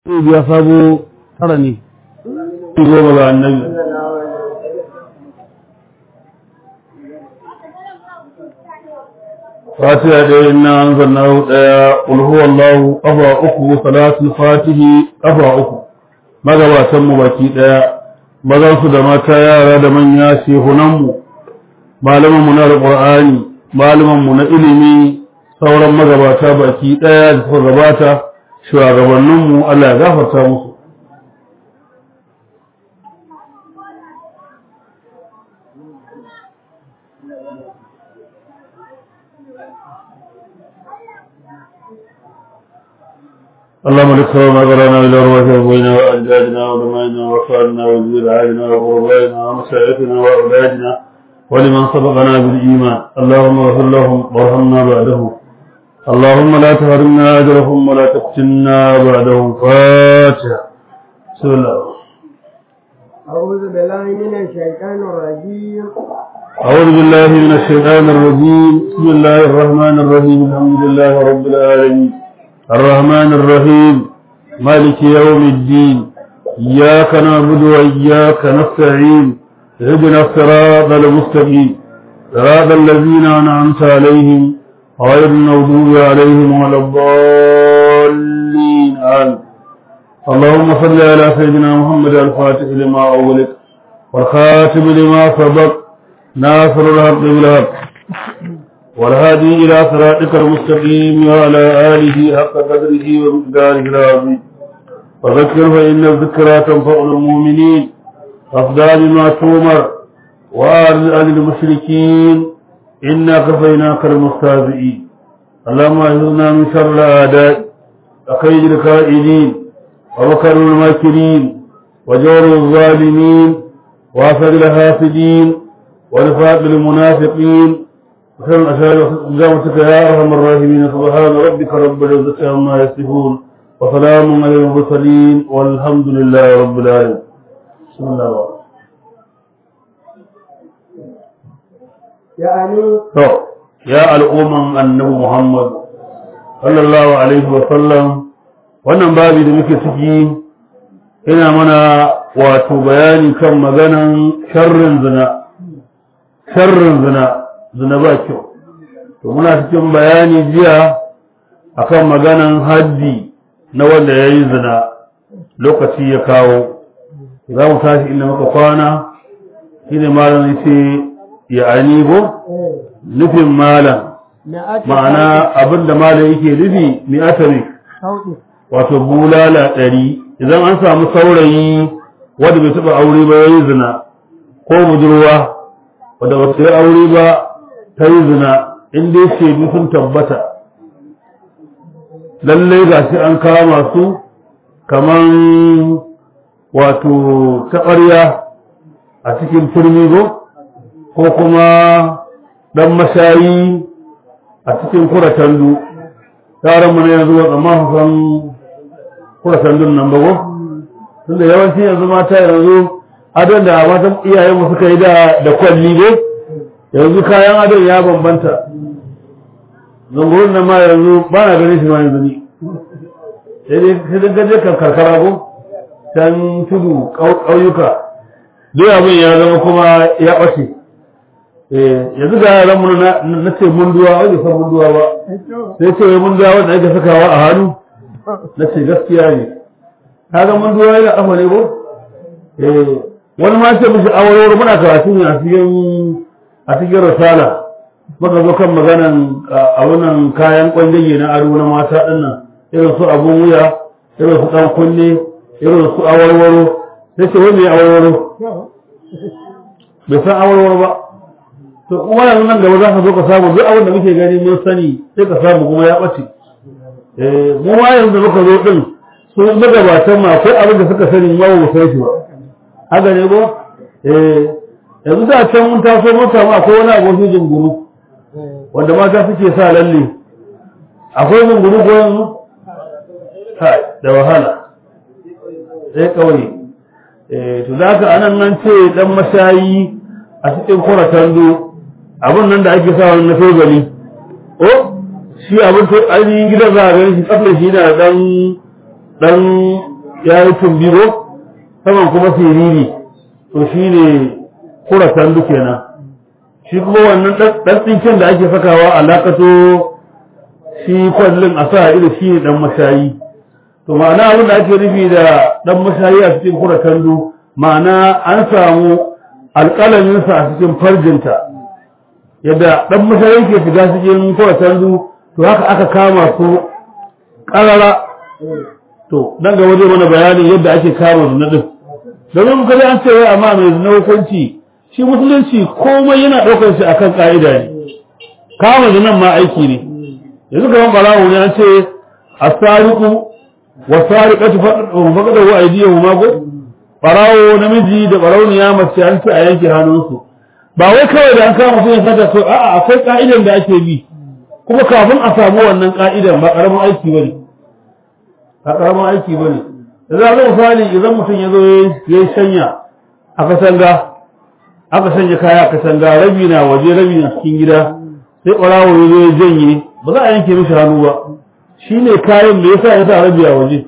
ya sabo tara ne goma ga annabi fatiha ɗaya ina an zanna ɗaya ulhu wallahu ƙafa uku salatul fatihi ƙafa uku magabatan mu baki ɗaya mazan su da mata yara da manya shehunan mu malaman mu na alqur'ani malaman mu na ilimi sauran magabata baki ɗaya da suka gabata shugabannin mu Allah ya gafarta musu اللهم اذكر ما قرانا الى رواه ابوينا واجدادنا ودمائنا واخواننا وزير عالنا وقربائنا ومشايخنا واولادنا ولمن سبقنا بالايمان اللهم اغفر لهم وارحمنا بعدهم اللهم لا تحرمنا اجرهم ولا تفتنا بعدهم فاتحه بسم الله أعوذ بالله من الشيطان الرجيم أعوذ بالله من الشيطان الرجيم بسم الله الرحمن الرحيم الحمد لله رب العالمين الرحمن الرحيم مالك يوم الدين إياك نعبد وإياك نستعين اهدنا الصراط المستقيم صراط الذين أنعمت عليهم غير المغضوب عليهم ولا الضالين آمين اللهم صل على سيدنا محمد الفاتح لما أغلق والخاتم لما سبق ناصر الحق بالحق والهادي إلى صراطك المستقيم وعلى آله حق قدره ومقداره العظيم وذكر فإن الذكرى تنفع المؤمنين فاصدع بما تؤمر وأعرض عن المشركين إنا كفيناك المستهزئين اللهم أعذنا من شر الأعداء وكيد الكائدين ومكر الماكرين وجور الظالمين وأسد الحاسدين ونفاق المنافقين وكم أشهد جامتك يا أرحم الراحمين سبحان ربك رب العزة عما يصفون وسلام على المرسلين والحمد لله رب العالمين بسم الله الرحمن يعني to ya al'umman annabi Muhammad sallallahu alaihi wa sallam wannan babi da muke ciki ina mana wato bayani kan maganan sharrin zina sharrin zina zina ba kyau to muna cikin bayani jiya akan maganan haddi na wanda ya yi zina lokaci ya kawo za mu tashi inda muka kwana shine malam yace ya anibo nufin malam ma'ana abinda malam yake nufi mi'atari sauɗi wato bulala ɗari idan an samu saurayi wanda bai taɓa aure ba ya yi zina ko budurwa wadda ba ta yi aure ba ta yi zina in dai shaidu sun tabbata lallai ga shi an kama su kaman wato taɓarya a cikin turmi ko ko kuma ɗan mashayi a cikin kuratandu taron mu ne yanzu ba amma san kuratandun nan ba ko tunda yawanci yanzu mata yanzu adon da matan iyayenmu suka yi da da kwalli ko yanzu kayan adon ya bambanta zungurin nan ma yanzu ba na ganin shi ma yanzu ni sai dai sai dai gaje kan karkara ko can tudu ƙauyuka duk abin ya zama kuma ya ɓace yanzu ga yaran mu na ce munduwa wani san munduwa ba sai ce wai munduwa wanda ake sakawa a hannu na ce gaskiya ne kaga munduwa yana kafa ne ko wani ma ce mishi awarwar muna karatu ne a cikin a cikin risala muka zo kan maganan abunan kayan kwandage na ado na mata dinnan irin su abun wuya irin su dan kunne irin su awarwaro sai ce wai me awarwaro bai san awarwaro ba to kuma yanzu nan gaba za ka zo ka samu duk abin da muke gani mun sani sai ka samu kuma ya ɓace eh mu ma yanzu muka zo din su magabatan ma akwai abin da suka sani ma ba mu san shi ba haka ne ko eh yanzu da can mun taso mun samu akwai wani abokin jinguru wanda mata suke sa lalle akwai jinguru ko yanzu kai da wahala sai kauye eh to da haka anan nan ce dan mashayi a cikin kuratando abin nan da ake sa wani na tozali o shi abin to ainihin gidan za a gani shi tsafin shi na dan dan ya yi tumbigo saman kuma siriri to shi ne kura sandu kenan shi kuma wannan ɗan tsinken da ake sakawa a lakato shi kwallon a sa ido shi ne ɗan mashayi to ma'ana abin da ake nufi da ɗan mashayi a cikin kura sandu ma'ana an samu alƙalaminsa a cikin farjinta yadda ɗan mashayi ke shiga cikin kura sandu to haka aka kama su ƙarara to nan gaba zai mana bayani yadda ake kama zina din domin kaji an ce wai amma mai zina hukunci shi musulunci komai yana ɗaukar shi akan ƙa'ida ne kama zinan ma aiki ne yanzu kamar barawo ne an ce as-sariqu wa sariqatu faqadu wa aydiyahu ma go barawo namiji da barauniya mace an ce a yanke hannunsu ba wai kawai da an kama su yanka da to a'a akwai ka'idan da ake bi kuma kafin a samu wannan ka'idan ba karamin aiki bane ba karamin aiki bane da za a misali idan mutum ya zo ya yi shanya a kasanga aka sanya kaya a kasanga rabi na waje rabi na cikin gida sai ɓarawo ya zo ya janye ba za a yanke mishi hannu ba shi ne kayan da ya sa ya sa rabi a waje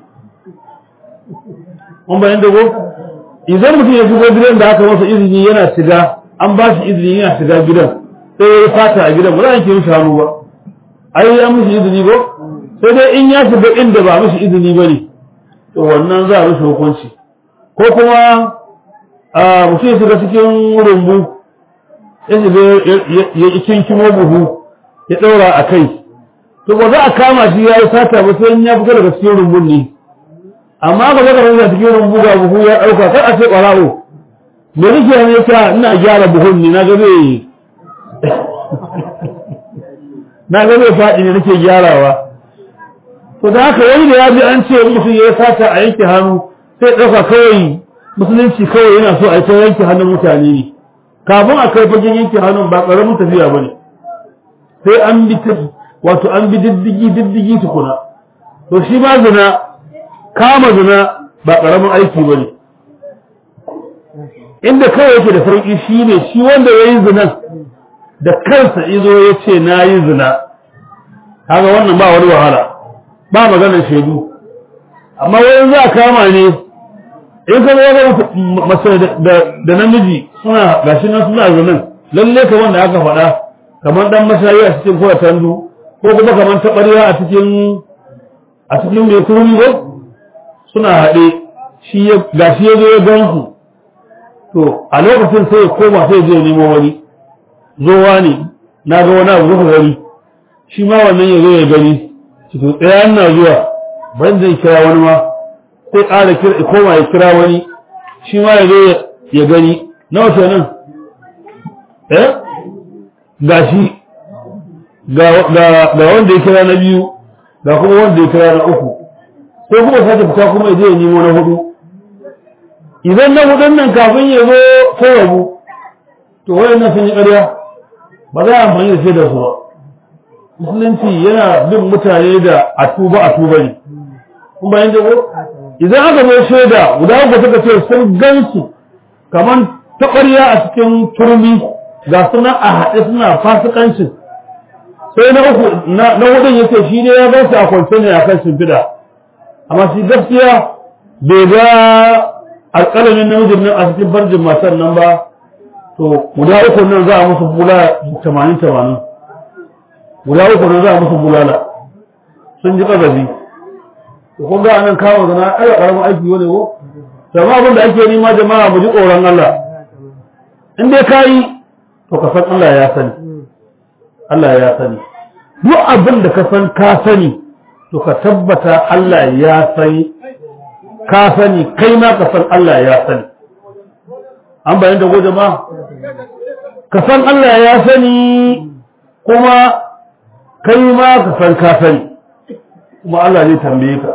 mun bayan dago idan mutum ya shigo gidan da aka masa izini yana shiga an ba shi izini yana shiga gidan sai ya yi fata a gidan ba za a yanke mishi hannu ba ai an mishi izini ba sai dai in ya shiga inda ba mishi izini ba ne to wannan za a mishi hukunci ko kuma a mutum ya shiga cikin rumbu ya shiga ya kinkimo buhu ya ɗaura a kai to ba za a kama shi ya yi sata ba sai ya fita daga cikin rumbun ne amma ka zaka rasa cikin rumbu ga buhu ya ɗauka kar a ce ɓarawo me nake ne ka ina gyara buhun ne na ga zai na ga zai faɗi ne nake gyarawa to da haka wani da ya ji an ce mutum ya sata a yanke hannu sai ɗauka kawai musulunci kawai yana so a yi ta yanke hannun mutane ne kafin a kai fagen yanke hannun ba ƙaramin tafiya ba ne sai an bi wato an bi diddigi diddigi tukuna to shi ma zina kama zina ba ƙaramin aiki ba ne inda kawai yake da sauƙi shi ne shi wanda ya yi zinan da kansa izo ya ce na yi zina kaga wannan ba wani wahala ba maganar shaidu amma wani za a kama ne in ka ga mace da namiji suna gashi nan suna zinan lalle ka wanda aka faɗa kamar dan mashayi a cikin kowa tandu ko kuma kamar taɓarya a cikin a cikin mai kurmi suna haɗe shi ya gashi ya zo ya gan su to a lokacin sai ya koma sai je nemo wani zowa ne na ga wani abu zuwa gani shi ma wannan ya zo ya gani cikin tsaya na zuwa ban zai kira wani ma sai ƙara kira koma ya kira wani shi ma ya zo ya gani na wata nan eh gashi ga wanda ya kira na biyu ga kuma wanda ya kira na uku sai kuma sake fita kuma ya je ya nemo na hudu idan na hudun nan kafin ya zo sai rabu to wayannan sun yi ƙarya ba za a amfani da shaidar su ba musulunci yana bin mutane da a tuba a tuba ne kun bayan jago idan aka zo shaida guda uku suka ce sun gansu kamar taɓarya a cikin turmi ga suna a haɗe suna fasikancin sai na uku na hudun ya ce shi ne ya gansu a kwance ne a kan shimfiɗa amma shi gaskiya bai ga alƙalamin namijin nan a cikin farjin matan nan ba to guda uku nan za a musu bula tamanin tamanin guda uku nan za a musu bulala sun ji ƙazafi to kun ga anan kawo zana ai ƙaramin aiki wani ko sama abin da ake nema jama'a mu ji tsoron Allah in dai ka yi to ka san Allah ya sani Allah ya sani duk abin da ka san ka sani to ka tabbata Allah ya sani ka sani kai ma ka san Allah ya sani an bayan da goje ma ka san Allah ya sani kuma kai ma ka san ka sani kuma Allah zai tambaye ka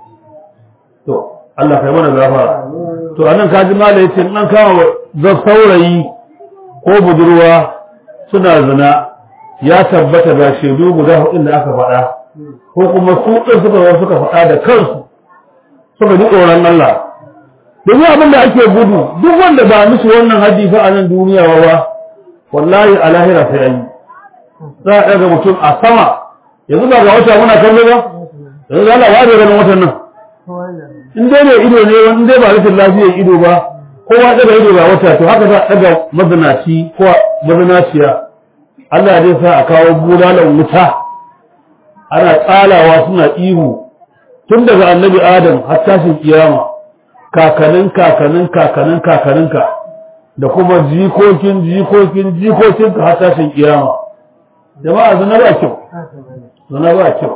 to Allah kai mana gafara to anan ka ji mala yace in an kama ga saurayi ko budurwa suna zina ya tabbata ga shaidu guda hudu da aka faɗa ko kuma su ɗin suka zo suka faɗa da kansu suka ji tsoron Allah domin abin da ake gudu duk wanda ba musu wannan hadisi a nan duniya ba ba wallahi a lahira sai an yi za a ɗaga mutum a sama yanzu ba ga wata muna kallo ba yanzu za a ware ganin watan nan in dai mai ido ne wani dai ba rashin lafiyar ido ba kowa daga ido ba wata to haka za a daga mazinaci ko mazinaciya Allah zai sa a kawo bulalan wuta ana tsalawa suna ihu tun daga annabi adam har tashin kiyama kakanin kakanin kakanin kakaninka da kuma jikokin jikokin jikokinka har tashin kiyama jama'a zina ba kyau zina ba kyau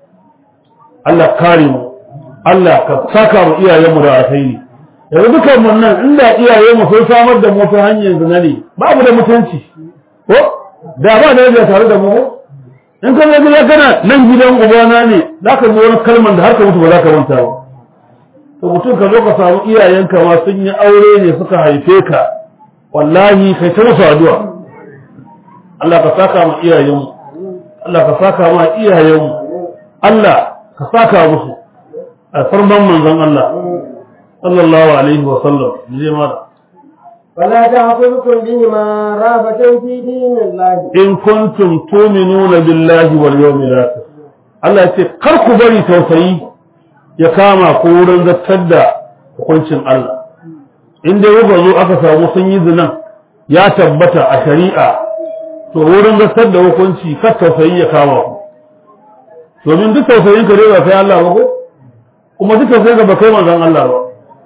Allah kare mu Allah ka saka mu iyayenmu da alkhairi yanzu dukan mun nan inda iyayenmu sun samar da mu ta hanyar zina ne babu da mutunci ko da ba da tare da mu in ka zai ya kana nan gidan ubana ne za ka ji wani kalman da har ka mutu ba za ka manta ba to mutum ka zo ka samu iyayenka ma sun yi aure ne suka haife ka wallahi kai ta musu addu'a Allah ka saka ma iyayenmu Allah ka saka ma iyayenmu Allah ka saka musu a farman manzon Allah sallallahu alaihi wa sallam je mala فلا تأخذكم بهما رافة في دين الله in kuntum tu'minuna billahi wal yawmil akhir Allah ya ce kar ku bari tausayi ya kama ku wurin zattar da hukuncin Allah in dai kuka zo aka samu sun yi zinan ya tabbata a shari'a to wurin zattar da hukunci kar tausayi ya kama ku domin duk tausayin ka dai ba kai Allah ba ko kuma duk tausayin ka ba kai manzon Allah ba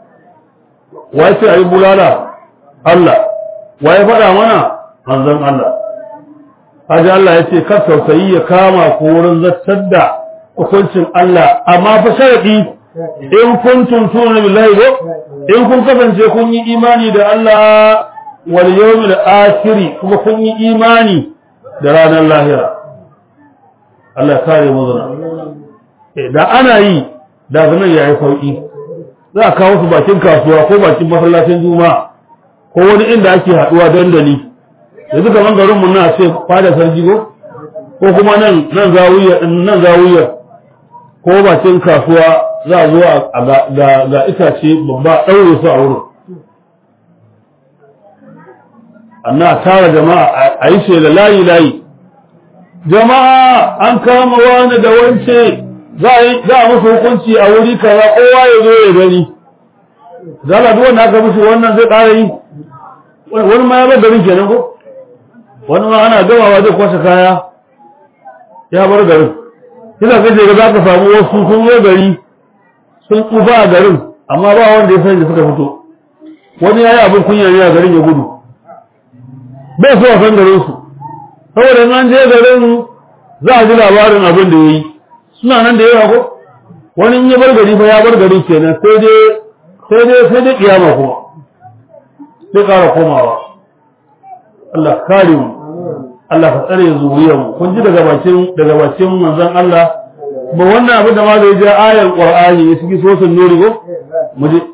wai sai ayi bulala Allah wa ya faɗa mana manzon Allah Haji Allah ya ce kar tausayi ya kama ku wurin zattar da hukuncin Allah amma fa sharadi in kuntum tu'minu billahi ko in kun kasance kun yi imani da Allah wal yawmil akhir kuma kun yi imani da ranar lahira Allah ya kare mu zuna eh da ana yi da zanan yayi sauki za a kawo su bakin kasuwa ko bakin masallacin juma'a ko wani inda ake haduwa dandali yanzu kaman garin mu na ce fada sarki ko ko kuma nan nan zawiya nan zawiya ko bakin kasuwa za a zo a ga ga itace babba daure su a wurin anna tara jama'a a yi shela layi layi jama'a an kama wani da wance za a musu hukunci a wuri kaza kowa ya zo ya gani zala duk wanda aka musu wannan zai ƙara yi wani ma ya bar garin kenan ko wani ma ana gamawa zai kwashe kaya ya bar garin kina kace ga zaka samu wasu sun zo gari sun tsufa a garin amma ba wanda ya san da suka fito wani yayi abin kunya ne a garin ya gudu bai so a san garin su saboda an je garin za a ji labarin abin da yayi suna nan da yawa ko wani in ya bar gari fa ya bar gari kenan sai dai sai dai sai dai kiyama kuma sai ƙara komawa Allah kare mu Allah ka tsare zuriyar mu kun ji daga bakin daga bakin manzon Allah ba wannan abin da ma zai je ayar Qur'ani ya ciki sosin nuri ko mu ji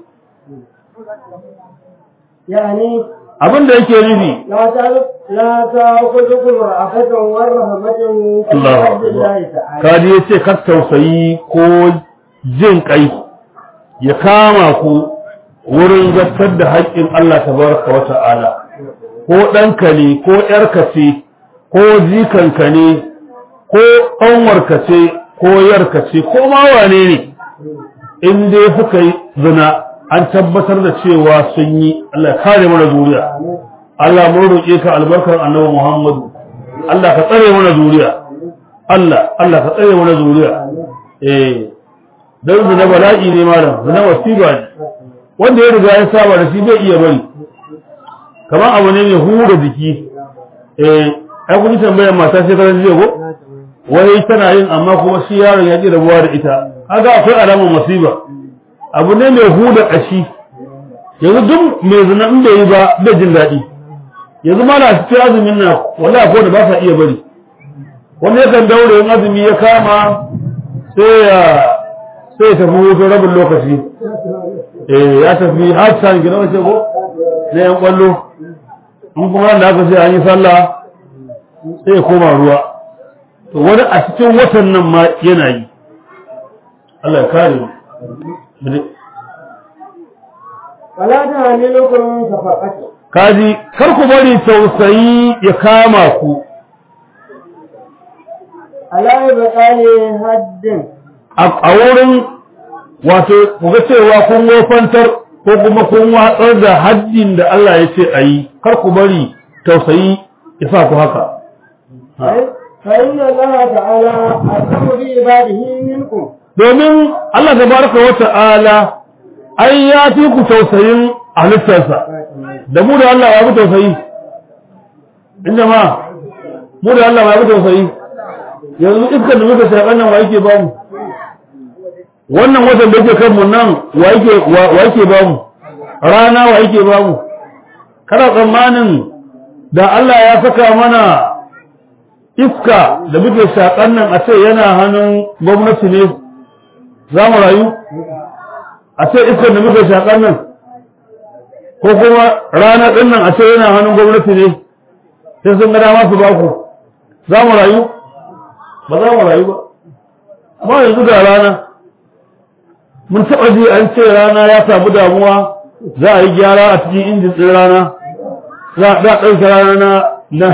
يعني abin da yake nufi لا تعرف لا تأخذكم رأفة ورهبة في Allah حد الله تعالى kaji yace kar tausayi ko jin kai ya kama ku wurin zartar da haƙƙin Allah tabaraka wa ta'ala ko ɗanka ne ko ‘yarka ce ko jikanka ne ko ƙanwarka ce ko yarka ce ko ma wane ne in dai suka yi zina an tabbatar da cewa sun yi Allah ya kare mana zuriya Allah mun roƙe ka albarkar annabi Muhammadu Allah ka tsare mana zuriya Allah Allah ka tsare mana zuriya eh dan zina bala'i ne malam zina wasiba ne wanda ya riga ya saba da shi bai iya bari kamar abu ne mai hura jiki eh ai kun tambayar mata sai karan jiya ko wai tana yin amma kuma shi yaron ya ji rabuwa da ita kaga akwai alamar masiba abu ne mai huda kashi yanzu duk mai zina in bai yi ba bai jin daɗi yanzu ma na cikin azumin nan wallahi ko da ba sa iya bari wani yakan daure in azumi ya kama sai ya sai ya tafi hutun rabin lokaci eh ya tafi har san gina wace ko na yan kwallo in kuma da aka ce an yi sallah sai ya koma ruwa to wani a cikin watan nan ma yana yi Allah ya kare mu ولا تهملكم شفقته kaji kar ku bari tausayi ya kama ku على إبطال حد a a wurin wato ku ga cewa kun wofantar ko kuma kun watsar da haddin da Allah ya ce a yi kar ku bari tausayi ya sa ku haka فإن الله تعالى أرحم بعباده منكم domin Allah tabaraka wa ta'ala ai ya fi ku tausayin halittarsa da mu da Allah ya fi tausayi inda ma mu da Allah ya fi tausayi yanzu iskar da muka shaƙa nan wa yake bamu wannan watan da yake kanmu nan wa yake wa yake bamu rana wa yake bamu kana tsammanin da Allah ya saka mana iska da muke shaƙan nan a ce yana hannun gwamnati ne za mu rayu a ce iskar da muke shaƙan nan ko kuma rana ɗin nan a ce yana hannun gwamnati ne sai sun ga dama su ba ku za mu rayu ba za mu rayu ba amma yanzu da rana mun taɓa ji an ce rana ya samu damuwa za a yi gyara a cikin injin ɗin rana za a ɗauke rana na na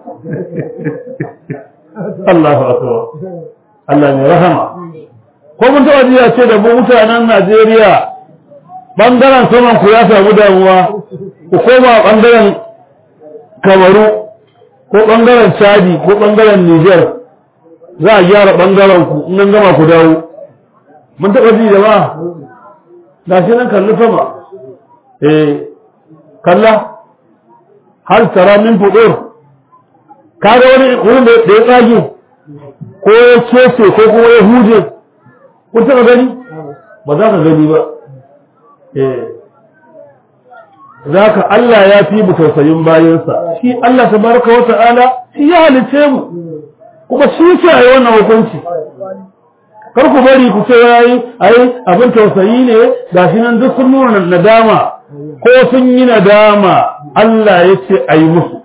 Allahu akbar Allah mai rahama ko mun taɓa ji a ce da mu mutanen Najeriya bangaren saman ku ya samu damuwa ku koma bangaren Kamaru ko bangaren Chadi ko bangaren Niger za a gyara bangaren ku in an gama ku dawo mun taɓa ji da ba ga shi nan kalli sama eh kalla har tara min fudur kaga wani wurin da ya tsage ko ya kese ko kuma ya huje kun taɓa gani ba za ka gani ba eh za ka Allah ya fi mu tausayin bayansa shi Allah tabaraka wa ta'ala shi ya halice mu kuma shi ce a yi wannan hukunci kar ku bari ku ce yayi ai abin tausayi ne gashi nan duk sun nuna nadama ko sun yi nadama Allah ya ce a yi musu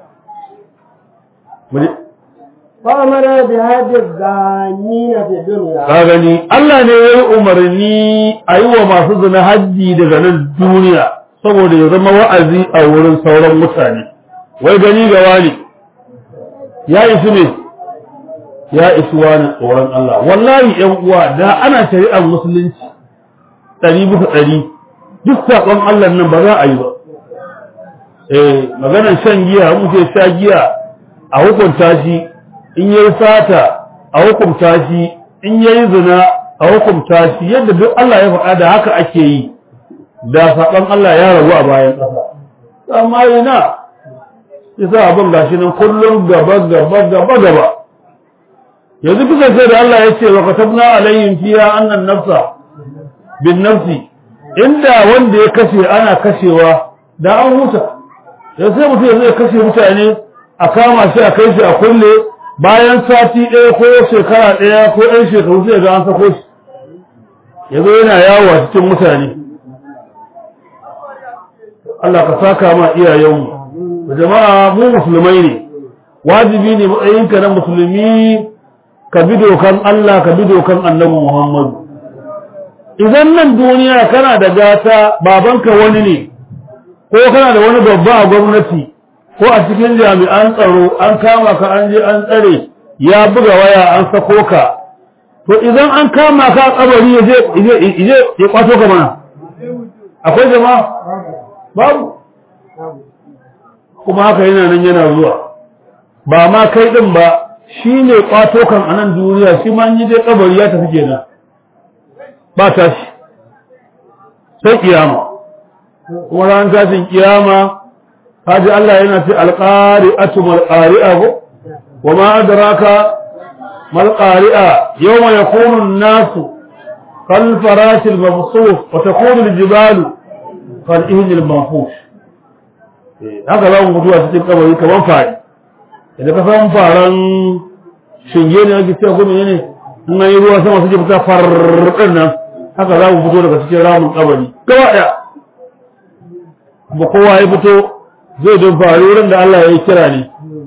فأمر بهذه الزانين في الدنيا ka gani Allah ne ya yi umarni a yi wa masu zina hajji daga nan duniya saboda ya zama wa'azi a wurin sauran mutane wai gani ga wani ya isu ne ya isu wani tsoron Allah wallahi yan uwa da ana shari'ar musulunci ɗari bisa ɗari duk saƙon Allah nan ba za a yi ba eh maganar shan giya muke sha giya a hukunta shi in yayi sata a hukunta shi in yayi zina a hukunta shi yadda duk Allah ya faɗa da haka ake yi da saɓon Allah ya rabu a bayan ƙasa amma ina yasa abin gashi nan kullum gaba gaba gaba gaba yanzu kuka sai da Allah ya ce wa katabna alayhim fiha annan nafsa bin nafsi inda wanda ya kashe ana kashewa da an huta yanzu sai mutum ya zai kashe mutane a kama shi a kai shi a kulle bayan sati ɗaya ko shekara ɗaya ko ɗan shekaru sai ga an sako shi ya zo yana yawo a cikin mutane Allah ka saka ma iyayenmu da jama'a mu musulmai ne wajibi ne matsayinka na musulmi ka bi dokan Allah ka bi dokan annabi Muhammadu idan nan duniya kana da gata babanka wani ne ko kana da wani babba a gwamnati ko a cikin jami'an tsaro an kama ka an je an tsare ya buga waya an sako ka to idan an kama ka kabari ya je je ya kwato ka mana akwai jama'a babu kuma haka yana nan yana zuwa ba ma kai din ba shine kwato kan anan duniya shi ma yi je kabari ya tafi kenan ba tashi sai kiyama kuma ran tashin kiyama haji Allah yana ce alqari'atu mal qari'a wa ma adraka mal qari'a yawma yakunu an-nasu kal farash al-mabsuf wa takunu al-jibalu kal ihn al-manfush haka za mu mutuwa cikin kabari kaman fari idan ka san faran shinge ne ake cewa kuma ne in an yi ruwa sama suke fita farɗin nan haka za mu fito daga cikin ramin kabari gaba ɗaya kuma kowa ya fito zai don faru wurin da Allah ya yi kira ne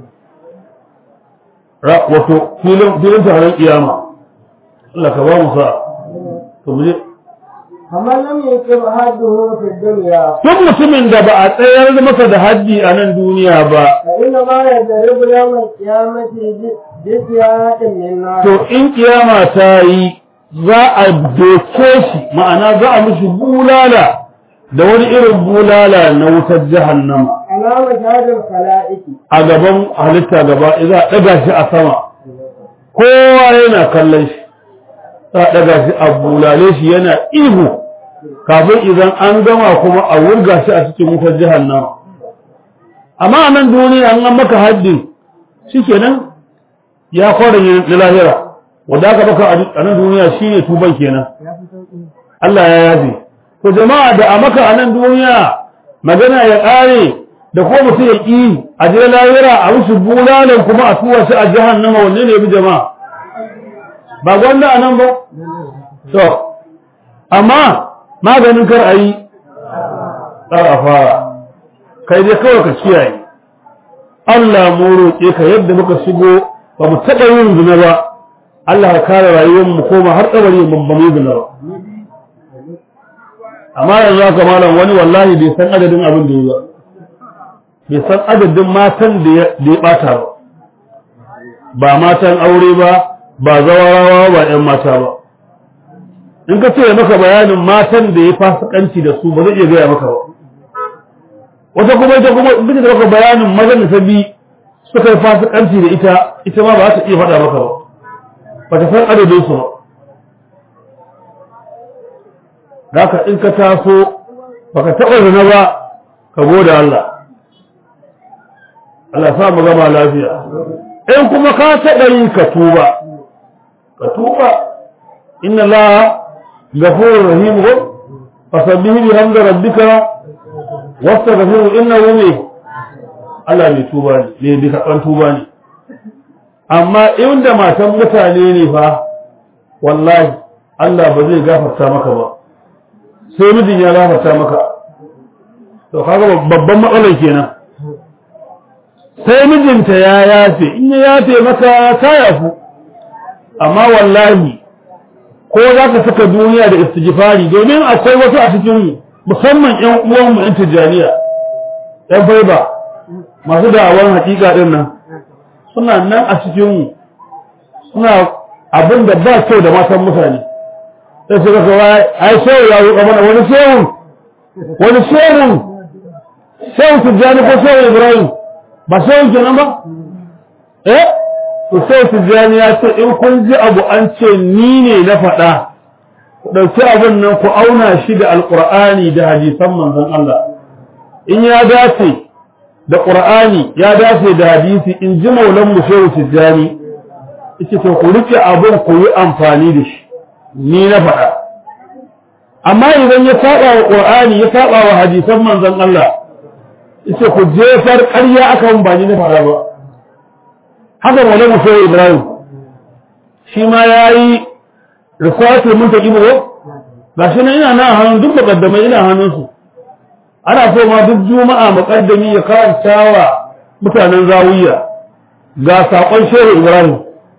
wato filin taron kiyama Allah ka ba mu sa to mu je kamar lam yakib hadduhu fi dunya duk mutumin da ba a tsayar masa da haddi a nan duniya ba fa inna ma yadribu yawm al-qiyamati bi siyatin min nar to in kiyama ta yi za a doke shi ma'ana za a mishi bulala da wani irin bulala na wutar jahannama على مشهد الخلائق a gaban halitta gaba za a ɗaga shi a sama kowa yana kallon shi za a ɗaga shi a bulale shi yana ihu kafin idan an gama kuma a wurga shi a cikin wutar jahannama amma a nan duniya an an maka haddin shikenan ya kwarin na lahira wanda aka baka a nan duniya shine tuban kenan Allah ya yafe to jama'a da a maka a nan duniya magana ya ƙare da ko mutum ya ƙi a je lahira a musu bulalan kuma a tuwa shi a jahannama wanne ne bi jama'a ba gwanda a nan ba to amma maganin kar a yi kar a fara kai dai kawai ka kiyaye Allah mu roƙe ka yadda muka shigo ba mu taɓa yin zina ba Allah ka kare rayuwar mu koma har kabari mu ba mu zina ba amma yanzu haka malam wani wallahi bai san adadin abin da ya bai san adadin matan da ya bata ba ba matan aure ba ba zawarawa ba ƴan mata ba in ka ce maka bayanin matan da ya fasikanci da su ba zai iya gaya maka ba wata kuma ita kuma in da maka bayanin mazan da ta bi suka yi fasikanci da ita ita ma ba za ta iya faɗa maka ba ba ta san adadin su ba haka in ka taso baka taɓa zina ba ka gode Allah Allah sa mu gama lafiya in kuma ka taɓa yi ka tuba ka tuba inna Allah ghafurur rahim ko fasabbihi bihamdi rabbika wastaghfiru innahu ne Allah ne tuba ne ne bi karɓan tuba ne amma inda matan mutane ne fa wallahi Allah ba zai gafarta maka ba sai mijin ya gafarta maka to kaga babban matsalar kenan sai mijinta ya yafe in ya yafe maka ta yafu amma wallahi ko za ka saka duniya da istighfari domin akwai wasu a cikin musamman ƴan uwanmu ƴan tijjaniya ƴan faiba masu da'awan hakika din nan suna nan a cikin suna abin da ba kyau da matan mutane sai su kasa wa ai shehu ya roƙa mana wani shehu wani shehu shehu tijjani ko shehu ibrahim ba shehu kenan ba eh to shehu tijjani ya ce in kun ji abu an ce ni ne na faɗa ku ɗauki abin nan ku auna shi da alƙur'ani da hadisan manzon Allah in ya dace da ƙur'ani ya dace da hadisi in ji maulan mu shehu tijjani yace to ku rike abin ku yi amfani da shi ni na faɗa amma idan ya saba wa qur'ani ya saba wa hadisan manzon Allah yace ku jefar ƙarya aka ba ni na faɗa ba haka wala mu sai Ibrahim shi ma yayi risalatul muntaqim ko gashi nan ina nan hannun duk mukaddamai ina hannun su ana so ma duk juma'a muqaddami ya karanta wa mutanen zawiya ga sakon shehu Ibrahim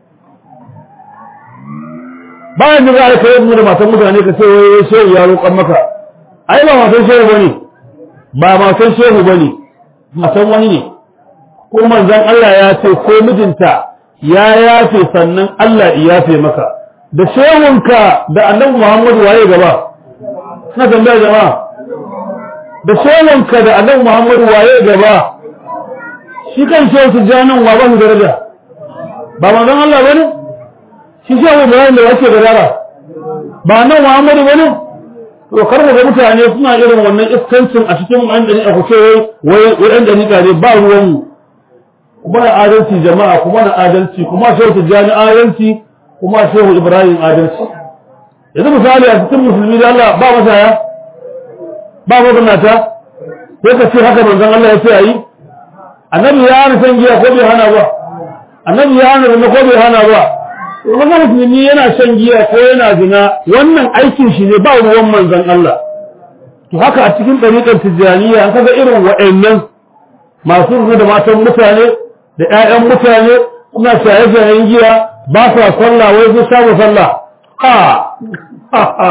bayan da za a kai da matan mutane ka ce wai shehu ya roƙon maka ai ba matan shehu bane ba matan shehu bane matan wani ne ko manzon Allah ya ce ko mijinta ya yafe sannan Allah ya yafe maka da shehunka da annabi Muhammadu waye gaba na tambaya jama'a da shehunka da annabi Muhammadu waye gaba shi kan shehu tijanin wa ba mu daraja ba manzon Allah bane shi shehu Ibrahim da yake da dara ba nan Muhammadu bane to kar ga mutane suna irin wannan iskancin a cikin an dani a kuce wai wai an dani ne ba ruwan mu kuma na adalci jama'a kuma na adalci kuma shehu tijani adalci kuma shehu Ibrahim adalci yanzu misali a cikin musulmi da Allah ba masaya ba maganata sai ka ce haka manzon Allah ya ce ayi annabi ya hana san giya ko bai hana ba annabi ya hana zina ko bai hana ba wannan musulmi yana shan giya ko yana zina wannan aikin shi ne ba ruwan manzon Allah to haka a cikin ɗariƙar tijjaniya an kaga irin wa'annan masu zina da matan mutane da ƴaƴan mutane suna shaye-shayen giya ba sa sallah wai su samu sallah ha ha ha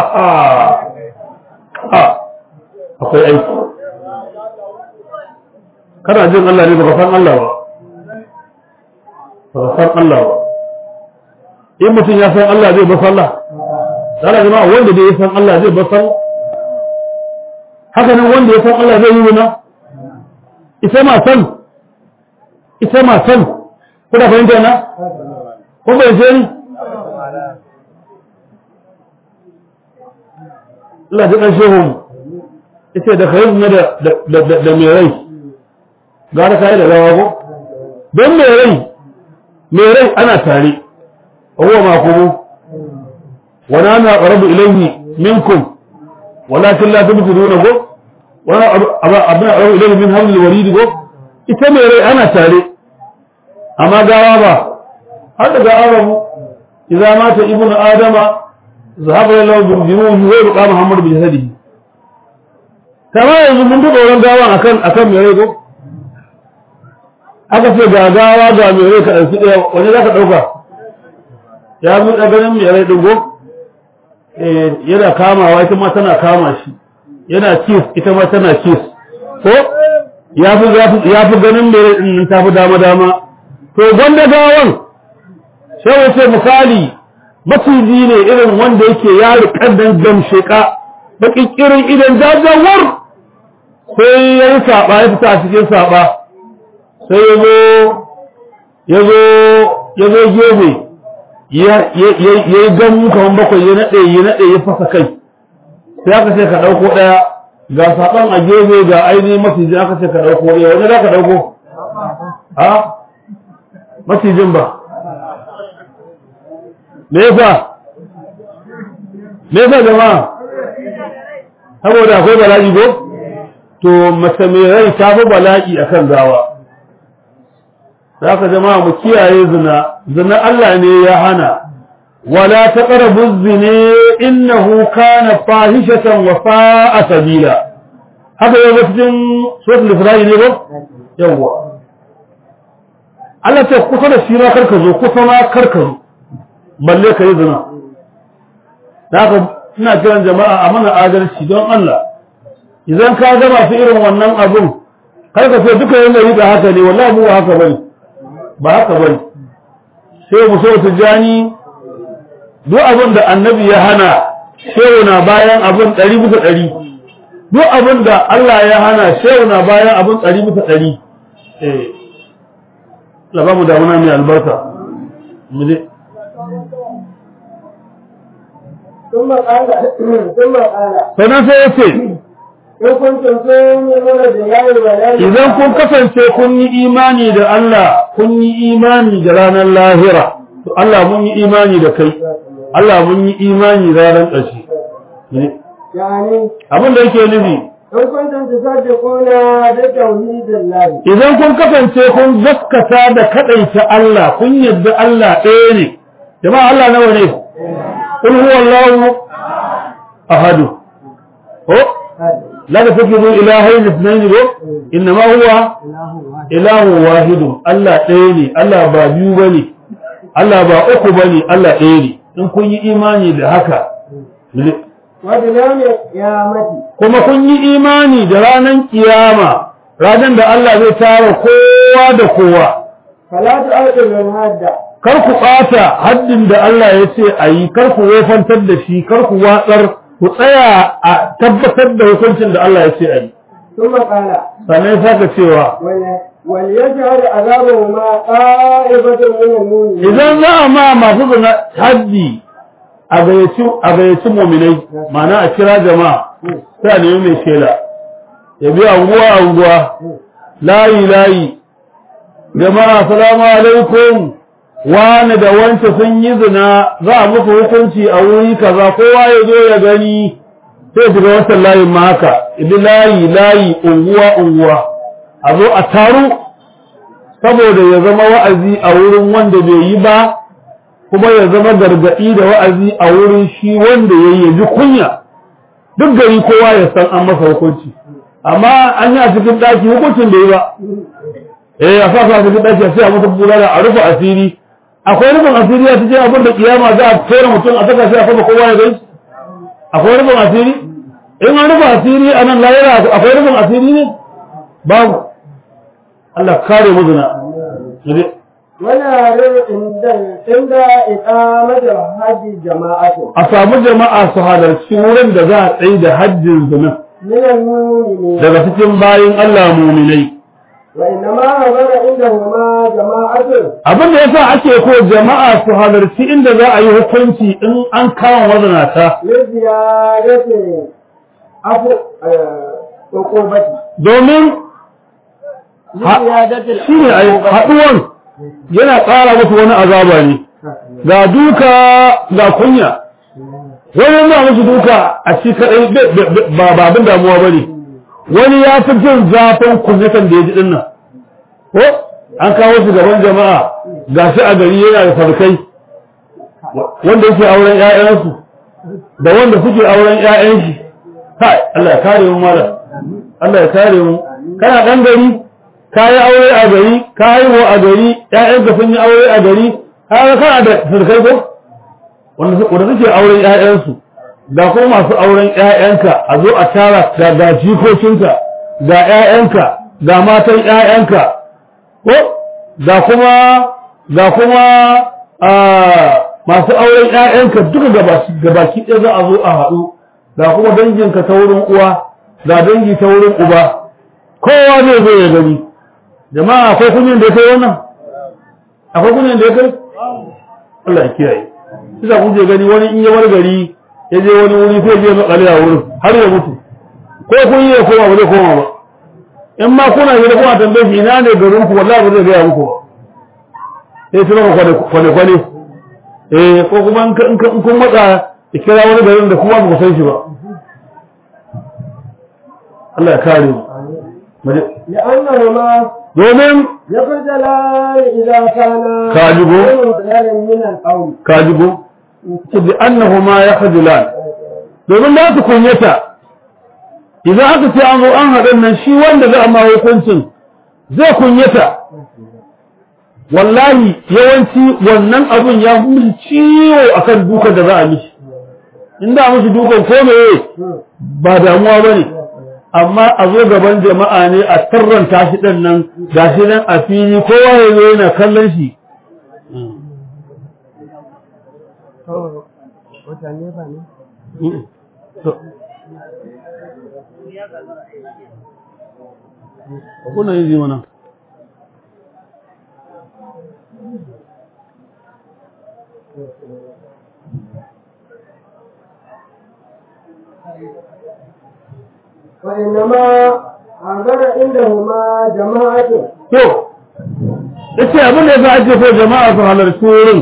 ha akwai aiki kana jin Allah ne baka san Allah ba baka san Allah ba in mutum ya san Allah zai ba sallah zala jama'a wanda da ya san Allah zai bar sallah haka nan wanda ya san Allah zai yi wuna ita ma san ita ma san kuna fahimta na ko bai ce ni Allah ji ƙarshe mu ita da kayan na da mai rai gara kayi da rawa ko don mai rai mai rai ana tare huwa ma kuma wani ana ƙarabu ilayhi minkum walakin la tubtiruna ko wani abin ƙarabu ilayhi min hamlil waridi ko ita mai rai ana tare amma gawa ba har da gawa mu idza mata ibnu adama zahaba lahu bil junuhi wa yabqa muhammad bi jasadihi kamar yanzu mun duba wurin gawan akan akan mai rai ko aka ce ga gawa ga mai rai ka ɗauki ɗaya wani za ka ɗauka ya buɗe ganin mai rai ɗin ko yana kamawa ita ma tana kama shi yana kiss ita ma tana kiss ko ya fi ganin mai rai ɗin ta fi dama dama to gwanda gawan sai wace misali maciji ne irin wanda yake ya riƙar dan gamsheka baƙin irin idan jajawar sai ya yi saɓa ya fita a cikin saɓa sai ya zo ya zo ya zo gefe ya yi gamu kamar bakwai ya naɗe ya naɗe ya fasa kai sai aka ce ka ɗauko ɗaya ga saɓon a gefe ga ainihin macijin aka ce ka ɗauko ɗaya wani za ka ɗauko a macijin ba me yasa me yasa jama'a saboda akwai bala'i ko to mace mai rai ta fi bala'i akan gawa zaka jama'a mu kiyaye zina zina Allah ne ya hana wala taqrabu zina innahu kana fahishatan wa sa'a sabila haka yau cikin suratul isra'i ne ko yawa Allah ce kusa da shi ma karka zo kusa ma karka zo balle ka yi zina haka ina kiran jama'a a mana adalci don Allah idan ka ga masu irin wannan abun kar ka ce duka yana yi da haka ne wallahi mu haka bane ba haka bane sai mu so tijani duk abin da annabi ya hana shehu na bayan abin ɗari bisa ɗari duk abin da Allah ya hana shehu na bayan abin ɗari bisa ɗari eh laba mu damuna mai albarka mu je ثم قال ثم قال sannan sai ya ce إن كنتم تؤمنون بالله واليوم idan kun kasance kun yi imani da Allah kun yi imani da ranar lahira to Allah mun yi imani da kai Allah mun yi imani da ranar ƙarshe يعني abin da yake nufi إن كنتم تصدقون بتوحيد الله idan kun kasance kun gaskata da kadaita Allah kun yadda Allah ɗaya ne jama'a Allah nawa ne qul huwallahu ahadu ko la tafikiru ilahayn ithnayn ko inma huwa ilahu wahidun Allah ɗaya ne Allah ba biyu bane Allah ba uku bane Allah ɗaya ne in kun yi imani da haka وبيوم القيامة kuma kun yi imani da ranar kiyama ranar da Allah zai tara kowa da kowa فلا تؤثروا الهدى kar ku ɓata haddin da Allah ya ce a yi kar ku wofantar da shi kar ku watsar ku tsaya a tabbatar da hukuncin da Allah ya ce a yi ثم قال sannan ya saka cewa ول- وليجعل عذابهما طائفة من المؤمنين idan za a ma masu zina haddi a gayyaci a gayyaci muminai ma'ana a kira jama'a sai a nemi mai shela ya bi anguwa anguwa layi layi jama'a salamu alaikum wani da wance sun yi zina za a musu hukunci a wuri kaza kowa ya zo ya gani sai shiga wancan layin ma haka ibi layi layi unguwa unguwa a zo a taru saboda ya zama wa'azi a wurin wanda bai yi ba kuma ya zama gargaɗi da wa'azi a wurin shi wanda ya yi ya ji kunya duk gari kowa ya san an masa hukunci amma an yi a cikin ɗaki hukuncin da yi ba eh a sa cikin ɗaki a sai a mutum bulala a rufe asiri akwai rufin asiri a cikin abin da kiyama za a tsere mutum a saka shi a sama kowa ya gani akwai rufin asiri in an rufe asiri a nan layira akwai rufin asiri ne babu Allah kare mu zina Muje. ونعرض عند عند إقامة الحج جماعة a samu jama'a su halarci wurin da za a tsaye da hajjin zina من المؤمنين daga cikin bayin Allah muminai وإنما حضر عندهما جماعة abin da yasa ake ko jama'a su halarci inda za a yi hukunci in an kama mazanata لزيادة عفو عقوبة domin لزيادة shi ne haɗuwan yana ƙara musu wani azaba ne ga duka ga kunya wani na musu duka a shi kaɗai ba ba abin damuwa ba ne wani ya fi jin zafin kunyatan da ya ji ɗin nan ko an kawo su gaban jama'a ga shi a gari yana da farkai wanda yake auren 'ya'yansu da wanda suke auren 'ya'yan shi kai Allah ya kare mu malam Allah ya kare mu kana ɗan gari ka yi aure a gari ka haihu a gari ƴaƴanka sun yi aure a gari kaga kana da surkai ko wanda su- wanda suke auren ƴaƴansu ga kuma masu auren ƴaƴanka a zo a tara ga ga jikokinka ga ƴaƴanka ga matan ƴaƴanka ko ga kuma ga kuma a masu auren ƴaƴanka duka gabaki gabaki ɗaya za a zo a haɗu ga kuma danginka ta wurin uwa ga dangi ta wurin uba kowa zai zo ya gani jama'a akwai kunyan da ya kai wannan akwai kunyan da ya kai Allah ya kiyaye kisa kun je gani wani in ya bar gari ya je wani wuri sai je makale a wurin har ya mutu ko kun yi ya koma ba zai koma ba in ma kuna gida kuna tambaye shi ina ne garin ku wallahi ba zai gaya muku ba sai su maka kwane kwane kwane eh ko kuma in ka- in ka- in kun matsa ya kira wani garin da kuma ba ku san shi ba Allah ya kare mu Mu je. لأنهما domin يخجلان إذا كانا كاذبون. غير من القول kajigo ce bi annahuma yakhjulan domin za su kunyata idan aka ce an zo an haɗin nan shi wanda za a ma hukuncin zai kunyata wallahi yawanci wannan abun ya fi mishi ciwo akan dukan da za a mishi in da mishi dukan ko meye ba damuwa ba ne amma a zo gaban jama'a ne a tarranta shi ɗan nan gashi nan a fili kowa ya zo yana kallon shi kuna yin ji mana وإنما حضر عندهما جماعة to yace abin da yasa ake so jama'a su halarci wurin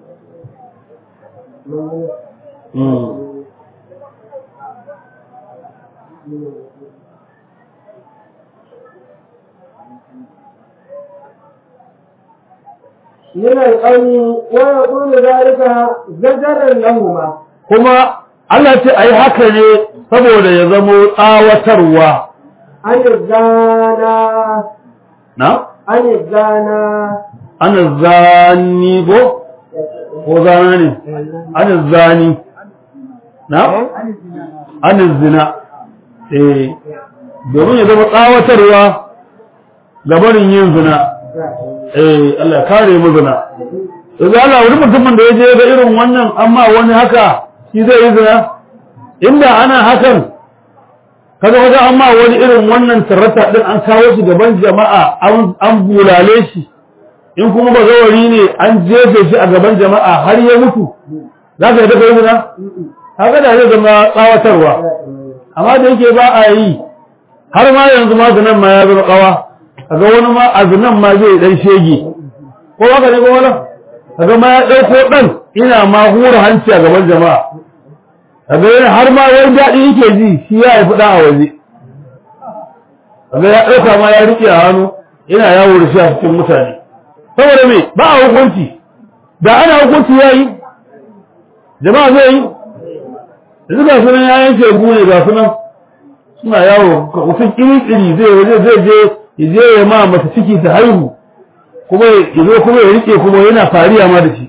من القول ويقول ذلك زجرا لهما kuma Allah ce a yi haka ne saboda ya zamo tsawatarwa عن الزانا na عن الزانا ana zani ko ko zana ne ana zani na ana zina eh domin ya zama tsawatarwa ga barin yin zina eh Allah ya kare mu zina yanzu Allah wani mutumin da ya je ga irin wannan amma wani haka shi zai yi zina inda ana hakan kaga wajen amma wani irin wannan tarrata din an kawo shi gaban jama'a an an bulale shi in kuma bazawari ne an jefe shi a gaban jama'a har ya mutu za ka yi daga yi zina haka da zai zama tsawatarwa amma da yake ba a yi har ma yanzu ma zinan ma ya zama kawa kaga wani ma a zinan ma zai dan shege ko haka ne ko wala kaga ma ya dauko dan ina ma hura hanci a gaban jama'a kaga yana har ma wani daɗi yake ji shi ya haifi ɗan a waje kaga ya ɗauka ma ya riƙe a hannu ina yawo da shi a cikin mutane saboda me ba a hukunci da ana hukunci ya yi jama'a zai yi yanzu ga sunan ya yanke gune ga sunan suna yawo mutum kiri-kiri zai waje zai je ya je ya ma mata ciki ta haihu kuma ya zo kuma ya rike kuma yana fariya ma da shi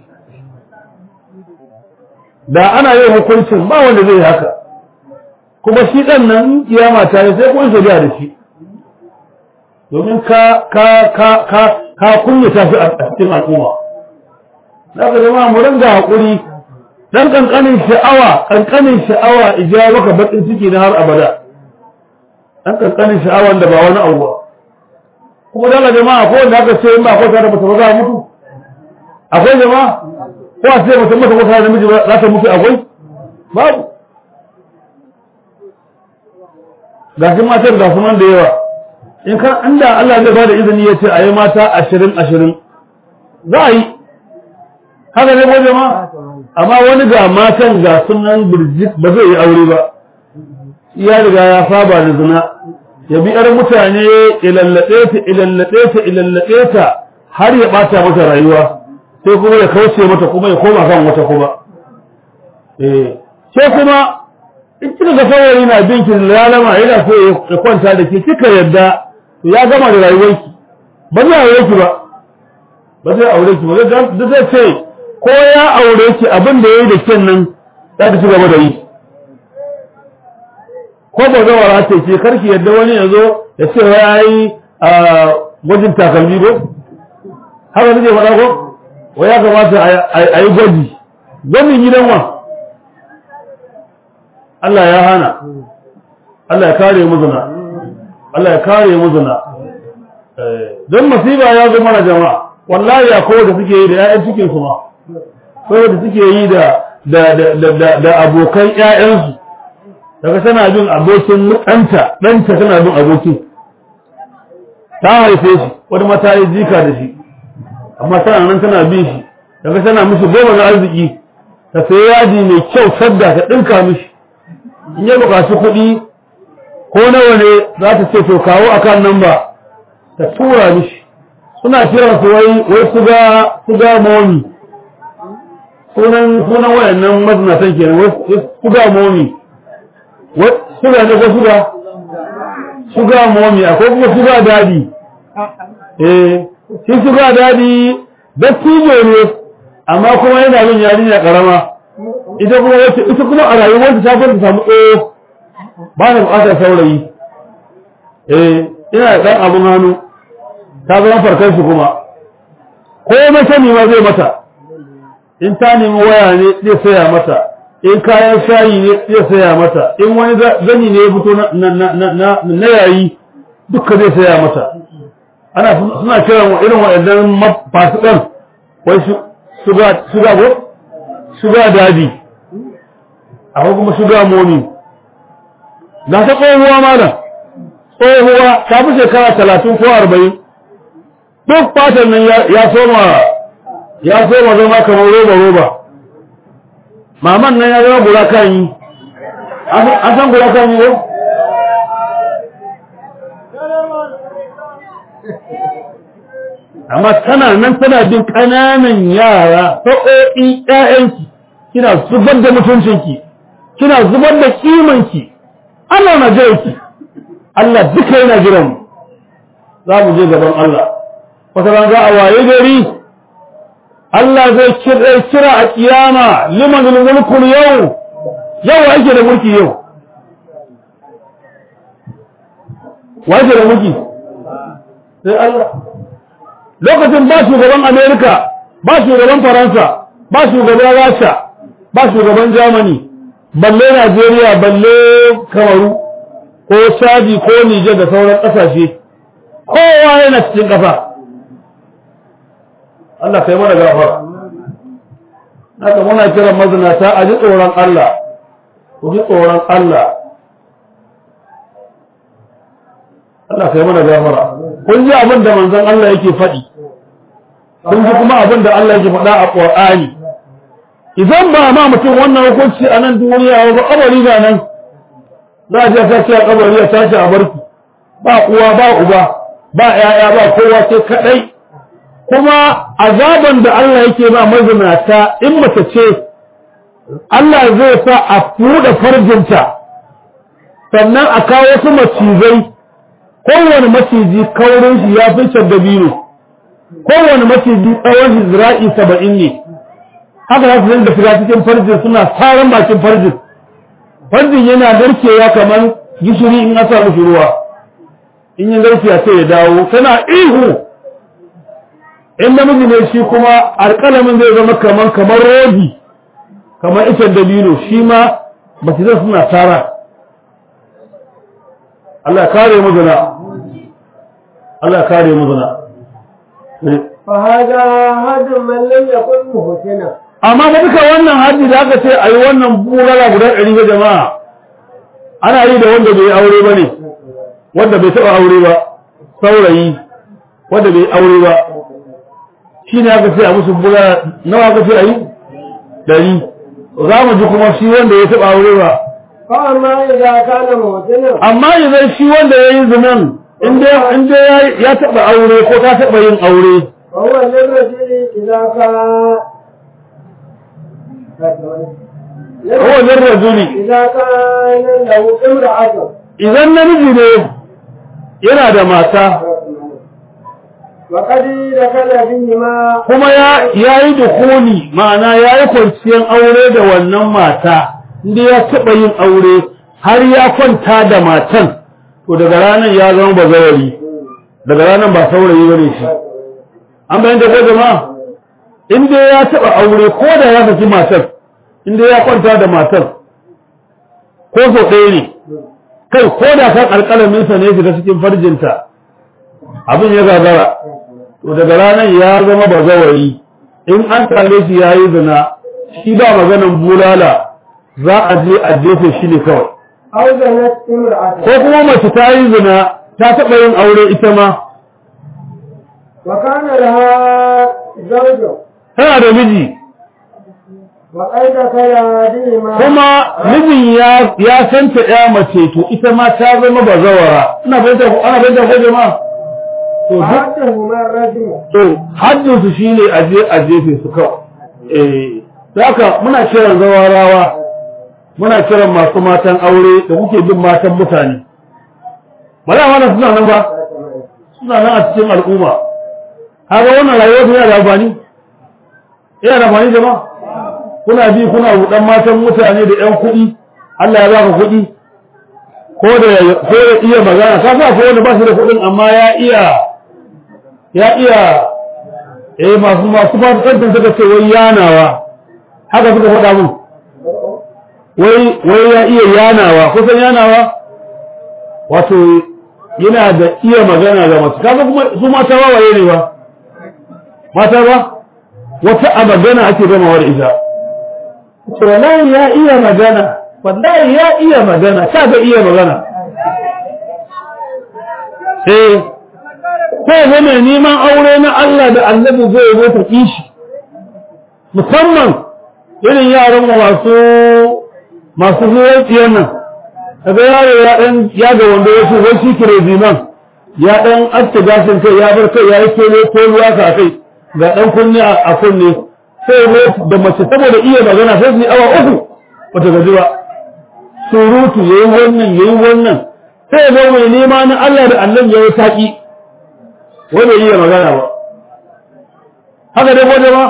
da ana yin hukuncin ba wanda zai haka kuma shi ɗan nan in kiyama ta yi sai kun shari'a da shi domin ka ka ka ka ka kunyata shi a cikin al'umma za ka zama mu ringa haƙuri dan ƙanƙanin sha'awa ƙanƙanin sha'awa ija maka baƙin ciki na har abada dan ƙanƙanin sha'awan da ba wani abu ba kuma dala jama'a ko wanda aka ce in ba kwata da mace ba za a mutu akwai jama'a ko a ce mace mata kwata da miji za ta mutu akwai babu ga shi matar ga su man da yawa in kan inda Allah zai bada izini ya ce a yi mata ashirin ashirin za a yi haka ne ko jama'a amma wani ga matan ga sunan birjit ba zai yi aure ba ya riga ya saba da zina ya bi yar mutane ilallaɗe ta ilallaɗe ta ilallaɗe ta har ya ɓata mata rayuwa sai kuma ya kauce mata kuma ya koma kan wata kuma eh sai kuma in kika ga saurayi na bin ki lalama yana so ya kwanta da ke kika yadda to ya gama da rayuwarki ba zai aure ki ba ba zai aure ki ba da zai ce ko ya aure ki abin da yayi da ken nan za ka ci gaba da yi ko ba zai wara ce ce karki yadda wani ya zo ya ce ya yi a gwajin takalmi ko haka nake faɗa ko wa ya kamata a yi gwaji gwajin gidan wa Allah ya hana Allah ya kare mu zina Allah ya kare mu zina don masiba ya zo mana jama'a wallahi ya kowa da suke yi da ƴaƴan cikin su ma kowa da suke yi da da da da abokan ƴaƴansu daga tana bin abokin ɗanta ɗanta tana bin abokin ta haife shi wani mata yi jika da shi amma tana nan tana bin shi daga tana mishi goma na arziki ta sayi yadi mai kyau sadda ta ɗinka mishi in ya buƙaci kuɗi ko nawa ne za ta ce to kawo akan nan ba ta tura mishi suna kiran su wai wai suga suga momi sunan sunan wayannan mazinatan kenan wai suga momi wai suga ne ko suga suga momi akwai kuma suga dadi eh shi suga dadi dattijo ne amma kuma yana bin yarinya karama ita kuma wace ita kuma a rayuwarta ta fara samu tsoho ba na bukatar saurayi eh ina da dan abun hannu ta zama farkar shi kuma ko mace ne ma zai mata in ta nemi waya ne zai saya mata in kayan shayi ne zai saya mata in wani zani ne ya fito na yayi duka zai saya mata ana suna kiran irin waɗannan fasikan wai suga go suga dadi akwai kuma suga momi na ta tsohuwa malam tsohuwa ta fi shekara talatin ko arba'in duk fatan nan ya soma ya soma zama kamar roba roba maman nan ya zama gura kan yi an san gura kan yi ko amma tana nan tana bin ƙananan yara sa'o'in ƴaƴanki kina zubar da mutuncinki kina zubar da kimanki Allah na jiranki Allah duka yana jiran mu za mu je gaban Allah wata ran za a waye gari Allah zai kira a kiyama liman mulkul yau yau ake da mulki yau wa ake da mulki sai Allah lokacin ba shugaban Amerika ba shugaban Faransa ba shugaban Rasha ba shugaban Germany balle Najeriya balle Kamaru ko Chadi ko Niger da sauran ƙasashe kowa yana cikin ƙasa Allah kai mana gafara haka muna kiran mazinata a ji tsoron Allah ku ji tsoron Allah Allah kai mana gafara kun ji abin da manzon Allah yake faɗi kun ji kuma abin da Allah yake faɗa a Qur'ani idan ba ma mutum wannan hukunci a nan duniya ba kabari ga nan za a je ta ce a kabari ya tashi a barki ba uwa ba uba ba ƴaƴa ba kowa sai kadai kuma azaban da Allah yake ba mazinata in mace ce Allah zai sa a fuda farjinta sannan a kawo wasu macizai kowane maciji kaurin shi ya fi dabino kowane maciji tsawon shi zira'i saba'in ne haka za su dinga shiga cikin farjin suna tsaron bakin farjin farjin yana narkewa kamar gishiri in asa mishi ruwa in yi narke a ce ya dawo tana ihu in namiji ne shi kuma alƙalamin zai zama kaman kamar rodi kamar icen dabino shi ma mace zai suna tara Allah kare mu zina Allah kare mu zina فهذا هدم من لم يكن محسنا amma ba duka wannan haddi da aka ce a yi wannan bulala guda ɗari ga jama'a ana yi da wanda bai aure ba ne wanda bai taɓa aure ba saurayi wanda bai aure ba shi ne aka ce a musu bulala nawa aka ce a yi ɗari za mu ji kuma shi wanda ya taɓa aure ba فأما إذا كان محسنا amma idan shi wanda ya yi zinan in dai ya taɓa aure ko ta taɓa yin aure فهو للرجل إذا كان ko lirrajuli إذا كان له امرأة idan namiji ne yana da mata وقد دخل بهما kuma ya yi dukuni ma'ana ya yi kwanciyar aure da wannan mata inda ya taɓa yin aure har ya kwanta da matan to daga ranar ya zama bazawari daga ranar ba saurayi bane shi an bayan da ko jama'a inda ya taɓa aure ko da ya saki matar inda ya kwanta da matar ko sau ɗaya ne kai ko da kan alƙalaminsa ne shiga cikin farjinta abin ya gagara to daga ranar ya zama bazawari in an same shi ya yi zina shi ba maganan bulala za a je a jefe shi ne kawai أو زنت امرأة ko kuma mace ta yi zina ta taɓa yin aure ita ma وكان لها زوج tana da miji وقد دخل بهما kuma mijin ya ya santa ya mace to ita ma ta zama bazawara ina fahimta ko ana fahimta ko jama'a to duk فحدهما الرجل to haddin su shine a je a jefe su kawai eh haka muna kiran zawarawa muna kiran masu matan aure da kuke bin matan mutane ba za wannan suna nan ba suna nan a cikin al'umma haka wannan rayuwar yana da amfani yana da amfani jama'a kuna bi kuna rudan matan mutane da yan kuɗi Allah ya baka kuɗi ko da ko da iya magana ka sa ko wanda ba shi da kuɗin amma ya iya ya iya eh masu masu fasikantar suka ce wai yanawa haka suka faɗa mun wai wai ya iya yanawa kusan yanawa wato yana da iya magana ga masu kaga kuma su mata wawaye ne ba mata ba wata a magana ake gamawa da ita ce wallahi ya iya magana wallahi ya iya magana ka ga iya magana eh ko ga mai neman aure na Allah da Annabi zai zo ta kishi musamman irin yaran mu masu masu zuwan tsiyan nan kaga yaro ya dan ya ga wanda ya ce wai shi kire ziman ya dan aske gashin kai ya bar kai ya yi kele ko ruwa ka kai ga dan kunni a kunne sai ne da mace saboda iya magana sai su yi awa uku bata gaji ba surutu yayi wannan yayi wannan sai ga mai nema na Allah da Allah ya yi taki wanda iya magana ba haka dai gode ba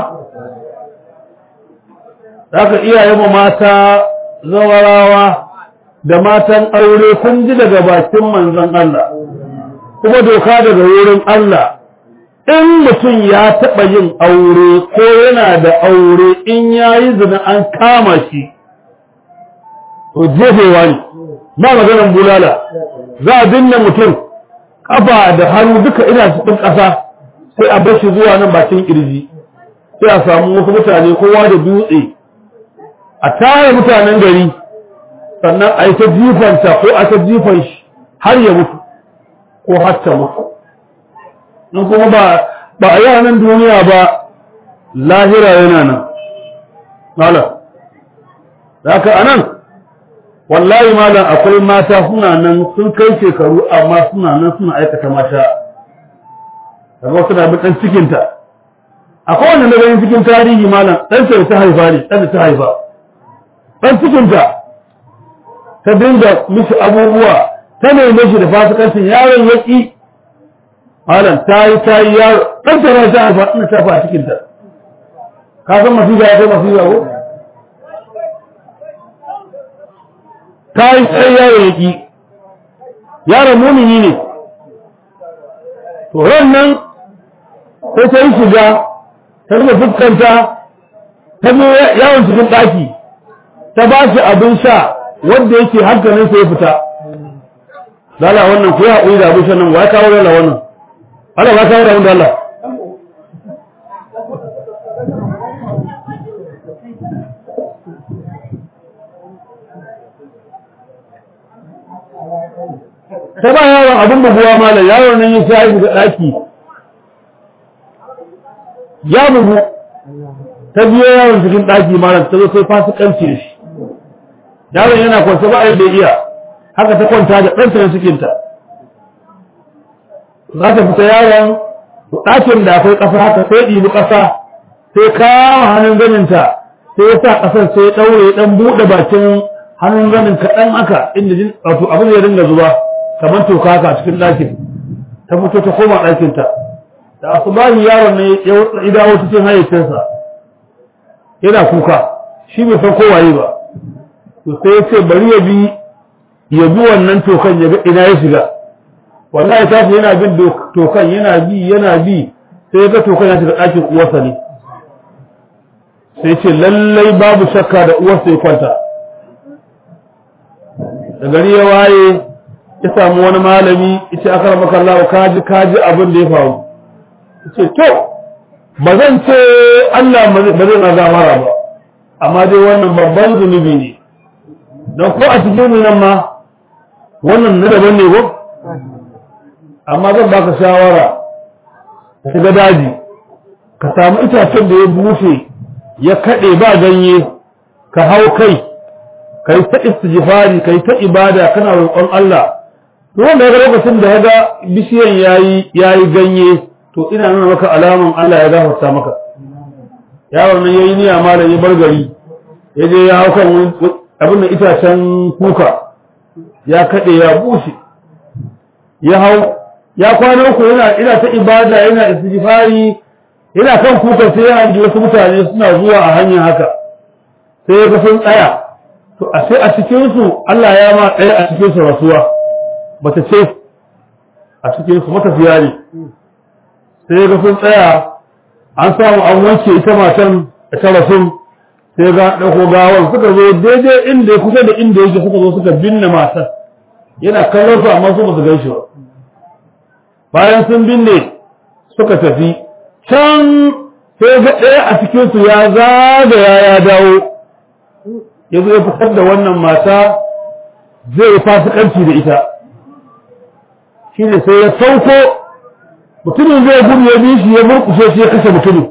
haka iyayen mu mata zawarawa da matan aure kun ji daga bakin manzon Allah kuma doka daga wurin Allah in mutum ya taɓa yin aure ko yana da aure in ya yi zina an kama shi to jefewa ne ba maganan bulala za a binne mutum kafa da hannu duka ina cikin ƙasa sai a bar shi zuwa nan bakin kirji sai a samu wasu mutane kowa da dutse a tare mutanen gari sannan a yi ta jifanta ko a ta jifan shi har ya mutu ko har ta mutu in kuma ba ba a yanan duniya ba lahira yana nan malam haka anan wallahi malam akwai mata suna nan sun kai shekaru amma suna nan suna aikata mata daga wasu na dan cikinta akwai wanda na ganin cikin tarihi malam dan sai ta haifa ne dan ta haifa dan cikinta ta dinga mishi abubuwa ta neme shi da fasikancin yaron yaki malam ta yi ta yi yaro ɗan ta ta haifa ina ta fa cikin ta ka san masifa ya kai masifa ko ta yi sai yaro ya ki yaron mumini ne to nan sai ta yi shiga ta rufe fuskanta ta zo yawon cikin ɗaki ta ba shi abin sha wanda yake hankalin sa ya fita lala wannan ku ya haƙuri da abin sha nan wa ya kawo lala wannan Allah ya kawo da wanda Allah ta ba yaron abin buguwa malam yaron nan ya sha ga ɗaki ya bugu ta biyo yaron cikin ɗaki malam ta zo sai fasikanci da shi yaron yana kwance ba a da iya haka ta kwanta da ɗanta na cikinta za ta fita yaron ɗakin da akwai ƙasa haka sai ɗibi ƙasa sai kawo hannun ganinta sai ya sa ƙasar sai ya ɗaure ya ɗan buɗe bakin hannun ganin kaɗan haka inda jin wato abin ya dinga zuba kamar toka haka a cikin ɗakin ta fito ta koma ɗakinta da asubahi yaron ne ya dawo cikin hayyacinsa yana kuka shi bai san kowaye ba to sai ya ce bari ya bi ya bi wannan tokan ya ga ina ya shiga wallahi ta yana bin tokan yana bi yana bi sai ya ga tokan ya shiga ɗakin uwarsa ne sai ce lallai babu shakka da uwarsa ya kwanta da gari ya waye ya samu wani malami ita aka rama kallawa kaji kaji abin da ya faru ce to ba zan ce Allah ba zai na gamara ba amma dai wannan babban zunubi ne don ko a cikin nan ma wannan na daban ne ko amma zan baka shawara ka shiga daji ka samu itacen da ya bushe ya kaɗe ba ganye ka hau kai ka yi ta istijifari ka yi ta ibada kana roƙon Allah to wanda ya lokacin da ya ga bishiyan yayi yayi ganye to ina nuna maka alaman Allah ya gafarta maka yaron nan yayi niyya malam ya bar gari ya je ya hau kan abin da itacen kuka ya kaɗe ya bushe ya hau ya kwana uku yana ina ta ibada yana istighfari yana kan kuka sai ya hangi wasu mutane suna zuwa a hanyar haka sai ya ga sun tsaya to a sai a cikin su Allah ya ma ɗaya a cikin su rasuwa bata ce a cikin su matafiya ne sai ya ga sun tsaya an samu an wanke ita matan da ta rasu sai ga ɗauko gawar suka zo daidai inda ya kusa da inda yake suka zo suka binne matan yana kallon su amma su ba su gaishe ba bayan sun binne suka tafi can sai ga ɗaya a cikinsu ya zagaya ya dawo ya zo ya fitar da wannan mata zai yi fasikanci da ita shi ne sai ya sauko mutumin zai gudu ya bi shi ya murkushe shi ya kashe mutumin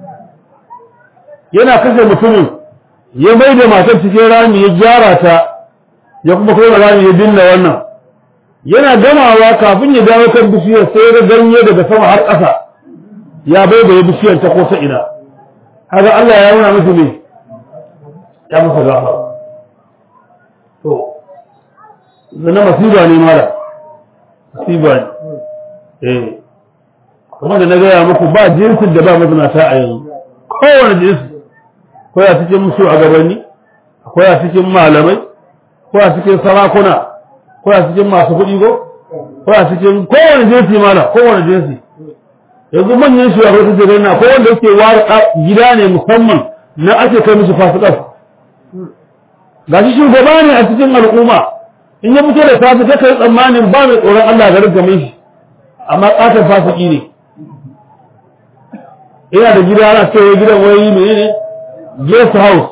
yana kashe mutumin ya mai da matar cikin rami ya gyara ta ya kuma kai rami ya binne wannan yana gamawa kafin ya dawo kan bishiyar sai ya ganye daga sama har ƙasa ya bai da bishiyar ta ko ta ina haka Allah ya nuna musu ne ya masa gafa to zana masiba ne mala masiba ne eh kuma da na gaya muku ba jinsin da ba mazinata a yanzu kowane jinsi akwai a cikin musu a gabanni akwai a cikin malamai ko a cikin sarakuna ko a cikin masu kuɗi ko ko a cikin kowane jinsi mala kowane jinsi yanzu manyan shugaban su jirai na ko wanda yake ware gida ne musamman na ake kai musu fasikas ga shi shugaba ne a cikin al'umma in ya fito da safi ta kai tsammanin ba mai tsoron Allah garin game shi amma ƙaton fasiki ne ina da gida ana cewa gidan wayoyi ne ne guest house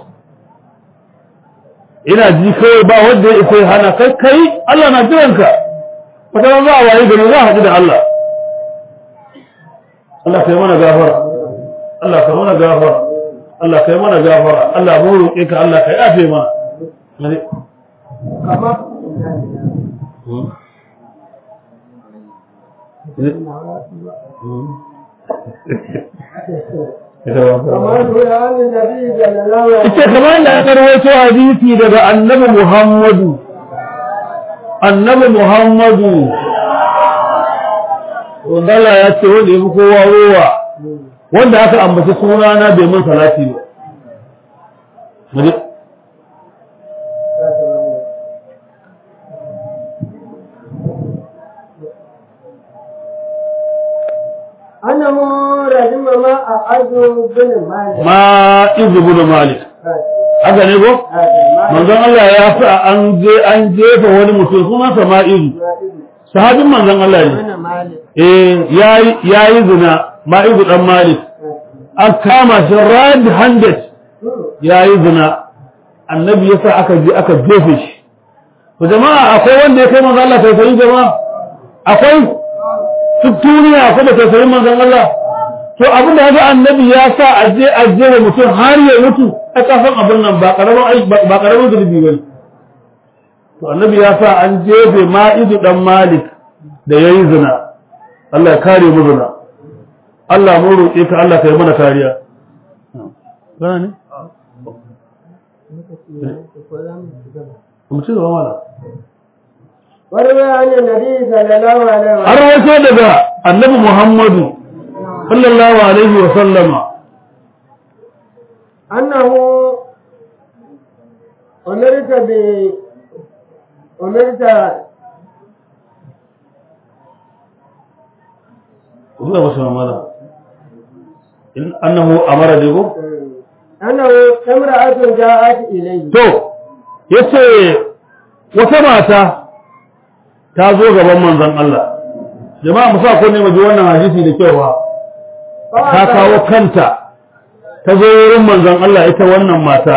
ina ji kawai ba wanda ya isa hana kai kai Allah na jiranka wata ran za a waye gari za a haɗu da Allah Allah kai mana gafara Allah kai mana gafara Allah kai mana gafara Allah mu roƙe ka Allah kai afe mana kama kama ruwa an nabi sallallahu alaihi ita kamar da aka rawaito hadisi daga annabi Muhammadu annabi Muhammadu wanda Allah ya ce wanda ya fi kowa rowa wanda aka ambaci sunana bai mun salati ba Muje. أنا مور رجم ما أعز بن مالك ma izu bin malik haka ne ko manzon Allah ya fi an je an jefa wani mutum sunansa ma izu sahabin manzon Allah ne بن مالك eh yayi yayi zina ma izu dan malik an kama shi red handed yayi zina annabi yasa aka je aka jefe shi to jama'a akwai wanda ya kai manzon Allah tausayin jama'a akwai duk duniya akwai da tausayin manzon Allah to abin da haka annabi ya sa a je a je wa mutum har ya mutu a kafin abin nan ba karamin aiki ba karamin zulubi bane to annabi ya sa an jefe ma'izu dan malik da yayi zina Allah ya kare mu zina Allah mu roƙe ka Allah ka yi mana kariya gana ne mu ci gaba mana وروي عن النبي صلى الله عليه an وسلم rawaito daga annabi Muhammadu sallallahu alaihi wa sallama أنه أمرت ب أمرت zuwa wasu mamala in annahu amara digo أنه امرأة جاءت إليه to yace wata mata ta zo gaban manzon Allah jama'a mu sa ko ne mu ji wannan hadisi da cewa ta kawo kanta ta zo wurin manzon Allah ita wannan mata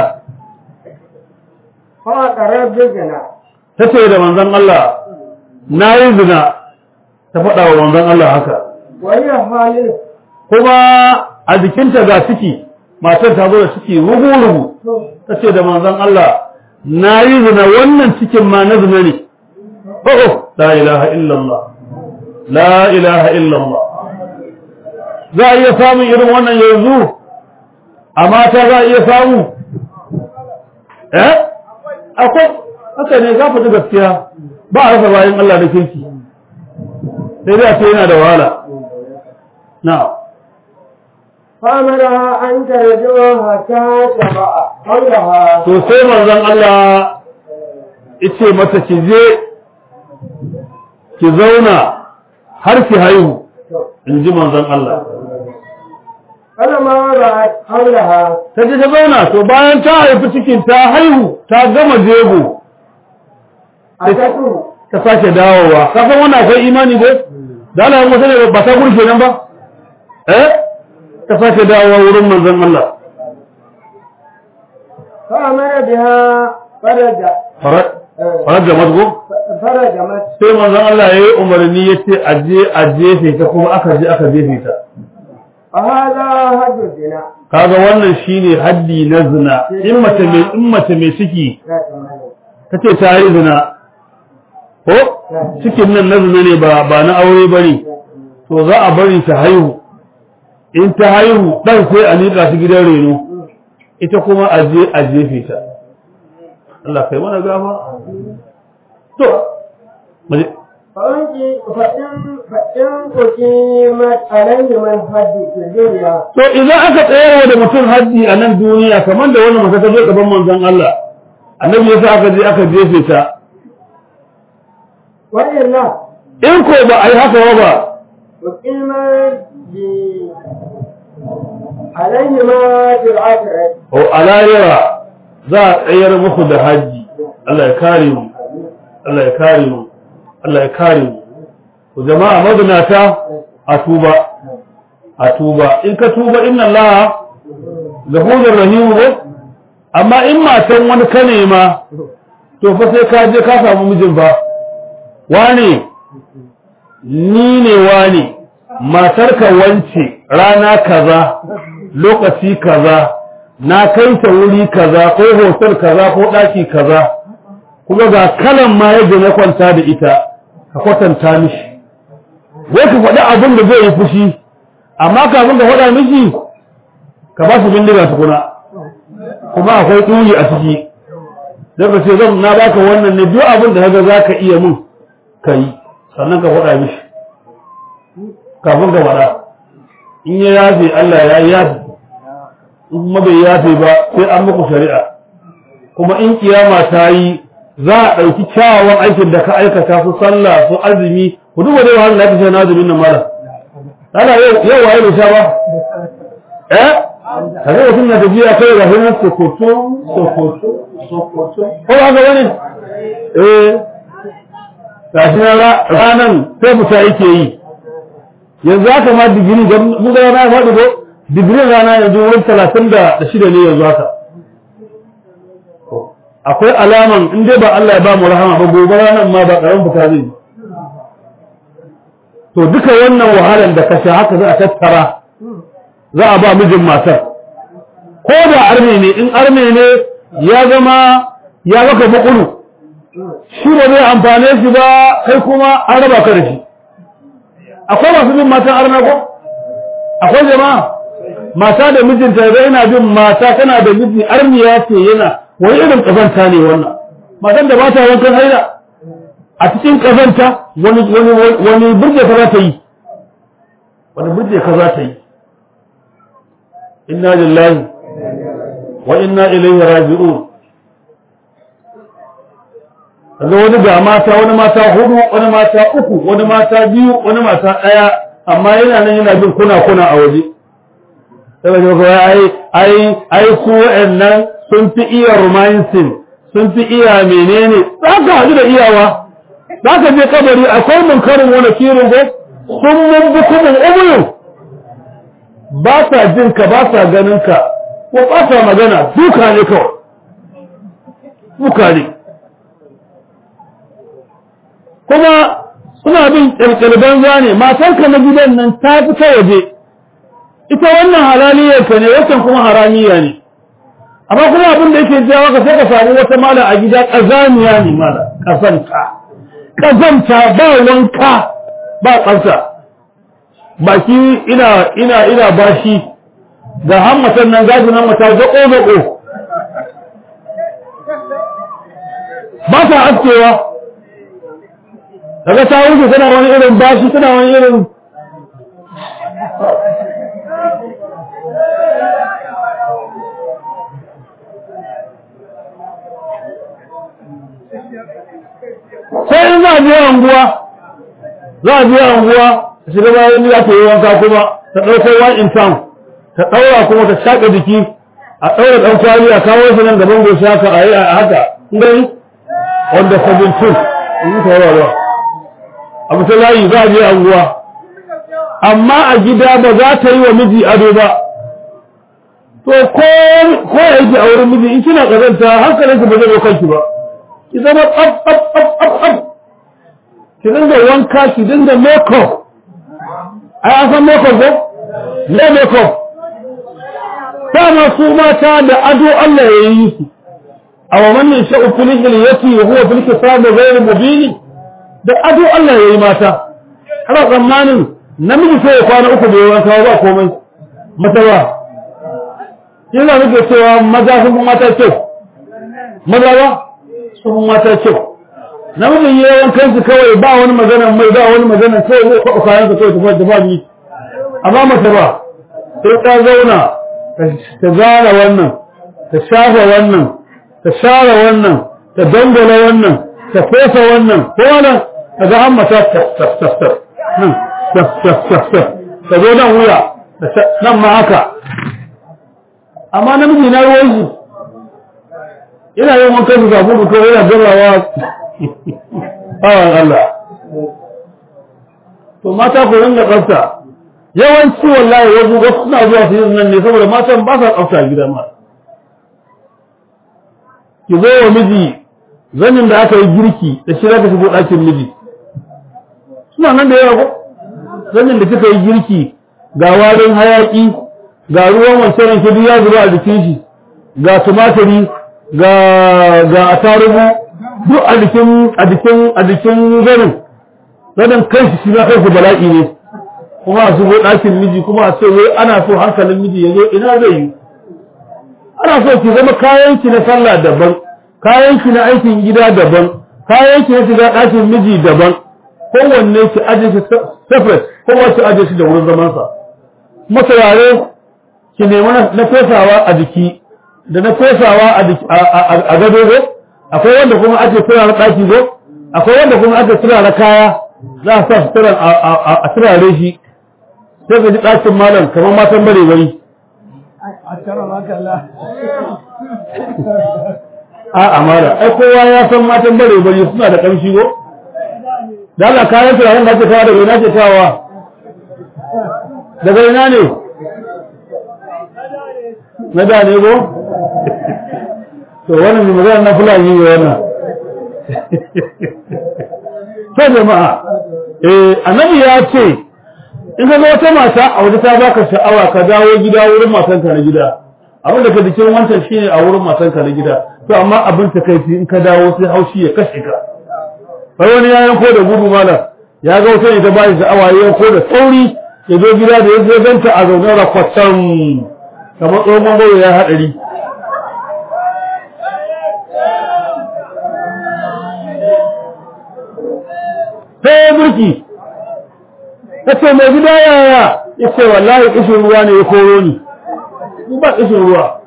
فأقرب بالزنا ta ce da manzon Allah na yi zina ta faɗa wa manzon Allah haka وهي حالل kuma a jikinta ga ciki matar ta zo da ciki rugu-rugu ta ce da manzon Allah na yi zina wannan cikin ma na zina ne oh la ilaha illallah la ilaha illallah za a iya samun irin wannan yanzu a mata za a iya samu eh akwai haka ne za ku ji gaskiya ba a rasa bayan Allah da kirki sai dai a ce yana da wahala na'am فأمرها أن ترجع حتى تضع حولها to sai manzon Allah yace mata ki je ki zauna har ki haihu in ji manzon Allah فلما وضعت حولها ta je ta zauna to bayan ta haifi cikin ta haihu ta gama jego أتته ta sake dawowa ka san wannan akwai imani ko da Allah ya mutu ne ba ta gurke nan ba eh ta sake dawowa wurin manzon Allah فأمر بها فرج farar da mazgo فرجمت sai manzon Allah ya yi umarni ya ce aje a jefe ta kuma aka je aka jefe ta فهذا حد الزنا kaga wannan shine haddi na zina in mace mai in mace mai ciki tace ta yi zina ko cikin nan na zina ne ba ba na aure bane to za a bari ta haihu in ta haihu dan sai a liƙa shi gidan reno ita kuma a je a jefe ta Allah kai mana gafa to maje فأنت فإن فإن أقيمت عليهم الحد في الدنيا to idan aka tsayarwa da mutum haddi a nan duniya kamar da wannan mace ta zo gaban manzon Allah annabi yasa aka je aka jefe ta وإلا in ko ba a yi haka ba أقيمت ب عليهما في الآخرة o alayira za a tsayar muku da haji Allah ya kare mu Allah ya kare mu Allah ya kare mu ku jama'a mazinata a tuba a tuba in ka tuba inna Allah ghafurur rahim ne amma in matan wani ka nema to fa sai ka je ka samu mijin ba wane ni ne wane matarka wance rana kaza lokaci kaza na kai ta wuri kaza ko hotel kaza ko daki kaza kuma ga kalan ma yadda na kwanta da ita ka kwatanta mishi wai ka faɗi abin da zai yi fushi amma kafin ka faɗa mishi ka ba su bindiga tukuna kuma akwai ɗuri a ciki don ka ce zan na baka wannan ne duk abin da kaga za ka iya mun ka yi sannan ka faɗa mishi kafin ka faɗa in ya yafe Allah ya yafe in kuma bai yafe ba sai an muku shari'a kuma in kiyama ta yi za a ɗauki kyawawan aikin da ka aikata su sallah su azumi ku duba dai wahala da ka na azumin nan mala ana yau waye da sha ba eh kaga mutum na tafiya kai ga hinan sokoto sokoto sokoto ko ba ga wani eh gashi na ranan sai fita yake yi yanzu haka ma digiri ga mu ga rana faɗi ko digiri rana yanzu wurin talatin da shida ne yanzu haka akwai alaman in dai ba Allah ya ba mu rahama ba gobe ranan ma ba karamin fita zai yi to duka wannan wahalar da ka sha haka za a tattara za a ba mijin matar ko da arme ne in arme ne ya zama ya maka makulu shi ba zai amfane shi ba kai kuma an raba ka da shi akwai masu bin matan arna ko akwai jama'a mata da mijinta ga yana bin mata tana da miji armiya ce yana wani irin kazanta ne wannan matan da ba ta wankan haila a cikin kazanta wani wani wani burge ka za ta yi wani burge ka za ta yi inna lillahi wa inna ilaihi raji'un kaga wani ga mata wani mata hudu wani mata uku wani mata biyu wani mata daya amma yana nan yana bin kuna kuna a waje sai ga ai ai ai su wa'annan sun fi iya romancing sun fi iya menene zaka hadu da iyawa zaka je kabari akwai munkarin wani kirin ko sun mun bukumin umuyu ba sa jin ka ba sa ganin ka ko ba sa magana duka ne kawai duka ne kuma suna bin ƙirƙirban zane matarka na gidan nan ta fi ta waje ita wannan halaliyar ka ne wancan kuma haramiya ne amma kuma abin da yake jawo ka sai ka samu wata mala a gida ƙazaniya ne mala ƙazanta ƙazanta ba wanka ba tsafta baki ina ina ina bashi ga hammatan nan gajin hammata zaƙo zaƙo ba ta askewa daga ta wuce tana wani irin bashi tana wani irin sai in za a biya anguwa za a biya anguwa ta shiga bayan ya ta yi wanka kuma ta ɗauko one in town ta ɗaura kuma ta shaƙa jiki a ɗaura ɗan kwali a kawo shi nan gaban goshi haka a yi a haka gani wanda 17 in yi tawarwa ba a bisa layi za a je anguwa amma a gida ba za ta yi wa miji ado ba to ko ya yake a wurin miji in kina kazanta hankalinki ba zai kanki ba ki zama tsaf tsaf tsaf tsaf tsaf ki dinga wanka ki dinga makeup ai an san makeup ko ne makeup dama su mata da ado Allah ya yi su a wa man yasha'u fil hilyati wa huwa fil kisab ghayr mubin da ado Allah ya yi mata ana tsammanin namiji sai ya kwana uku bai wanka ba komai mata ba yana nake cewa maza sun fi mata kyau maza ba sun fi mata kyau namijin ya wankan su kawai ba wani magana mai ba wani magana sai zai kwaɓa kayan sa kawai tafi da ba ni amma mata ba sai ta zauna ta zara wannan ta shafa wannan ta share wannan ta dangala wannan ta fesa wannan ko wannan ta ga an mata tas tas tas tas nan tas tas tas tas ta zo nan wuya nan ma haka amma namiji na ruwan shi ina yin wankan su kafin ko yana gabawa awan Allah to mata ku ringa tsafta yawanci wallahi wasu wasu suna zuwa su yi nan ne saboda matan ba sa tsafta gida ma ki zo wa miji zanin da aka yi girki da shi za ka shigo ɗakin miji suna nan da yawa ko zanin da kika yi girki ga warin hayaki ga ruwan wancan ranke duk ya zuba a jikin shi ga tumatiri ga ga atarugu duk a jikin a jikin a jikin zanin zanin kanshi shi na kanshi bala'i ne kuma a shigo ɗakin miji kuma a ce wai ana so hankalin miji ya zo ina zai yi ana so ki zama kayan ki na sallah daban kayan ki na aikin gida daban kayan ki na shiga ɗakin miji daban kowanne ki aje shi separate kowa ki aje shi da wurin zaman sa kuma turare ki nemi na fesawa a jiki da na fesawa a gado go akwai wanda kuma ake turare ɗaki go akwai wanda kuma ake turare kaya za a sa su turare a turare shi sai ka ji ɗakin malam kamar matan bare bari a amara ai kowa ya san matan bare bari suna da ƙamshi go da Allah kayan turaren da ake kawo daga ina ke kawowa daga ina ne na da ne go to wannan mai magana na fulani ne wannan to jama'a eh annabi ya ce in ka ga wata mata a waje ta baka sha'awa ka dawo gida wurin matanka na gida abin da ka jikin wancan shine a wurin matanka na gida to amma abin ta kai in ka dawo sai haushi ya kashe ka sai wani ya yanko da gudu malam ya ga wata ne ta bashi sha'awa ya yanko da sauri ya zo gida da ya zo ganta a zaune rakwatan kamar tsohon mangoro ya haɗari sai burki ta ce mai gida yaya ya ce wallahi ƙishin ruwa ne ya koro ni ni ba ƙishin ruwa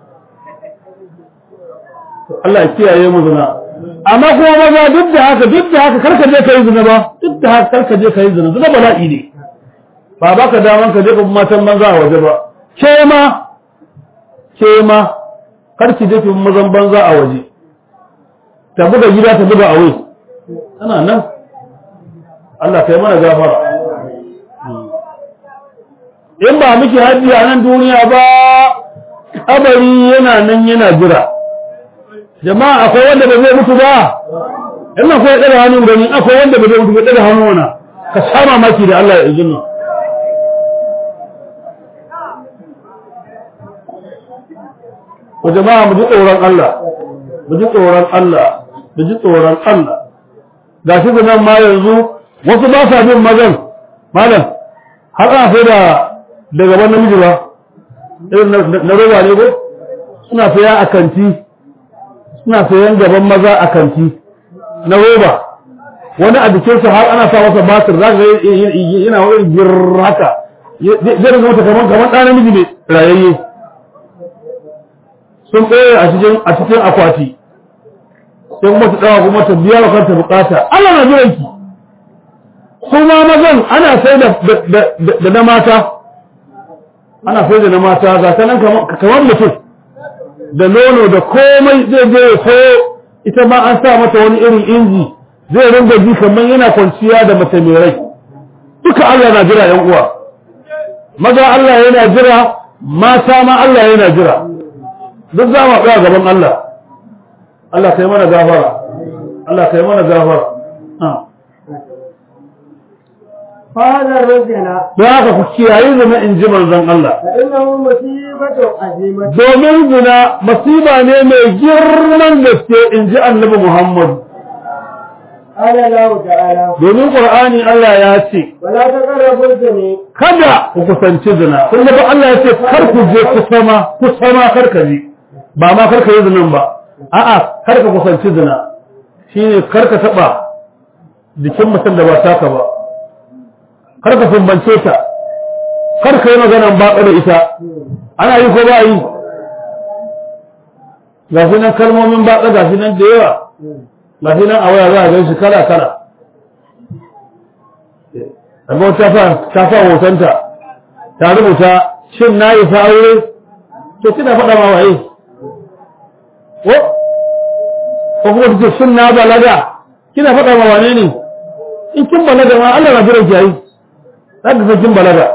Allah ya kiyaye mu zina amma kuma maza duk da haka duk da haka karka je kai zina ba duk da haka karka je kai zina zina bala'i ne ba baka daman ka je ka matan banza a waje ba ke ma ke ma karki je ki mazan banza a waje ta buga gida ta buga a wai tana nan Allah kai mana gafara in ba miki haji a nan duniya ba kabari yana nan yana jira jama'a akwai wanda ba zai mutu ba in akwai ɗaga hannun gani akwai wanda ba zai mutu ba ɗaga hannu wana ka sha mamaki da Allah ya izinin ku jama'a mu ji tsoron Allah mu ji tsoron Allah mu ji tsoron Allah gashi da nan ma yanzu wasu ba sa bin mazan malam har ana sai da da gaban namiji ba irin na roba ne ko suna saya a kanti suna sayan gaban maza a kanti na roba wani a jikinsa har ana sa masa batir za ka ga yana wani girr haka zai rinka mata kamar kamar ɗan namiji ne rayayye sun tsaye a cikin a cikin akwati sai kuma ta dawa kuma ta biya wa kanta bukata Allah na jiran ki su ma mazan ana sai da da na mata ana sai da na mata ga ta nan kamar mutum da nono da komai zai je ya sayo ita ma an sa mata wani irin inji zai ringa ji kamar yana kwanciya da mace mai rai duka Allah na jira yan uwa maza Allah yana jira mata ma Allah yana jira duk za mu tsaya gaban Allah Allah kai mana gafara Allah kai mana gafara فهذا الرجل don haka ku kiyaye zina in ji manzon Allah فإنه مصيبة عظيمة domin zina masiba ne mai girman gaske in ji annabi Muhammad قال الله تعالى domin Qur'ani Allah ya ce ولا تقربوا الزنا kada ku kusanci zina kun ga Allah ya ce kar ku je ku sama ku sama kar ka je ba ma kar ka yi zinan ba a'a kar ka kusanci zina shine kar ka taba jikin mutum da ba taka ba kar ka sumbance ta kar ka yi maganan baƙa da ita ana yi ko ba yi ga shi nan kalmomin baƙa ga shi nan da yawa ga shi nan a waya za a gan shi kala kala amma ta fa ta fa hotonta ta rubuta shin na yi fa aure to kina faɗa ma waye ko ko kuma ta ce shin na balaga kina faɗa ma wane ne in kin balaga ma Allah na jiran ki yayi za ka san kin balaga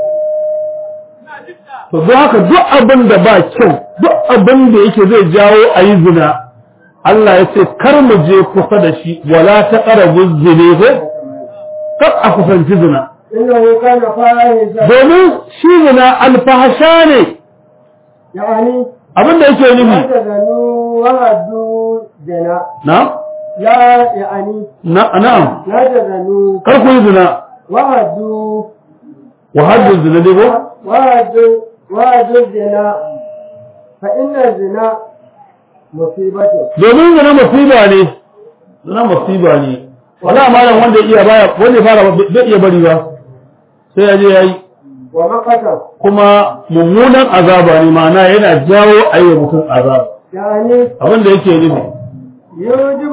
to don haka duk abin da ba kyau duk abin da yake zai jawo a yi zina Allah ya ce kar mu je kusa da shi wala ta ƙarabu zine ko kar a kusanci zina إنه كان فاحشة domin shi zina alfahasha ne يعني abin da yake لا nufi تزنوا وهدوا زنا na لا يعني na na'am لا تزنوا kar ku yi zina وهدوا wa haddin zina ne ko وهدوا وهدوا الزنا فإن الزنا مصيبة domin zina musiba ne zina musiba ne wala malam wanda iya baya wanda ya fara bai iya bari ba sai ya je yayi ومقتا kuma mummunan azaba ne ma'ana yana jawo ayyuka mutum azaba يعني abin da yake nufi يوجب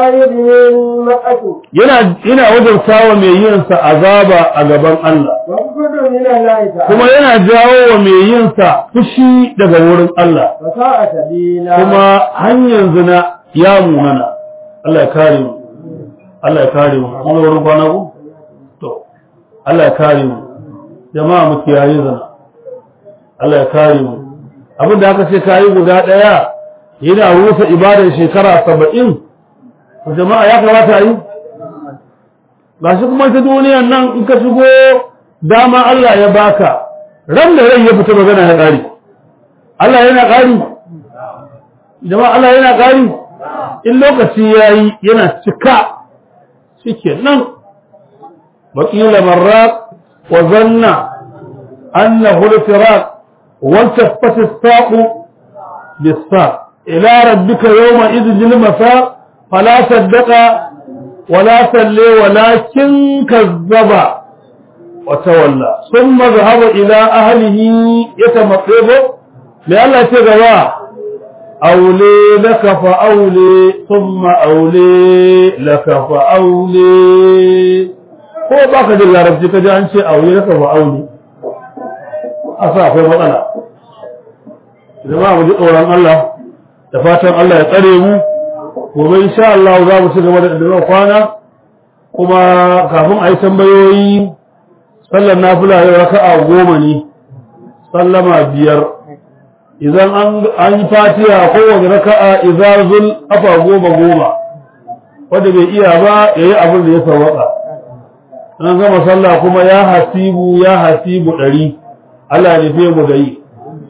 لزاهده المقت yana yana wajen sawa mai yin sa azaba a gaban Allah وقت ويسجد من الله kuma تعالى yana jawo wa mai yin sa fushi daga wurin Allah وساء سبيلا kuma hanyar zina ya munana Allah ya kare mu Allah ya kare mu kuma wurin kwana ku to Allah ya kare mu jama'a mu kiyaye zina Allah ya kare mu abin da aka ce kayi guda daya yana rusa ibadar shekara 70 to jama'a ya kamata a yi gashi kuma ta duniyar nan in ka shigo dama Allah ya baka ran da rai ya fita magana ya ƙari Allah yana ƙari jama'a Allah yana ƙari in lokaci yayi yana cika shike nan wakila marrat wa zanna annahu al-firaq wa taffat as-saq bis-saq ila rabbika yawma idhil masaq fala saddaqa ولا صلى ولكن كذب وتولى ثم ذهب إلى أهله يتمطب لألا تغوى أولي لك فأولي ثم أولي لك فأولي ko ba ka jin larabci ka ji an ce aure laka fa aure a sa akwai matsala jama'a mu ji tsoron Allah da fatan Allah ya tsare mu gobe insha Allah za mu ci gaba da daga kwana kuma kafin a yi tambayoyi sallar nafila yau raka'a goma ne sallama biyar idan an yi fatiha kowane raka'a izazul afa goma goma wanda bai iya ba ya yi abin da ya sawaka an gama sallah kuma ya hasibu ya hasibu ɗari Allah ya nufe mu da yi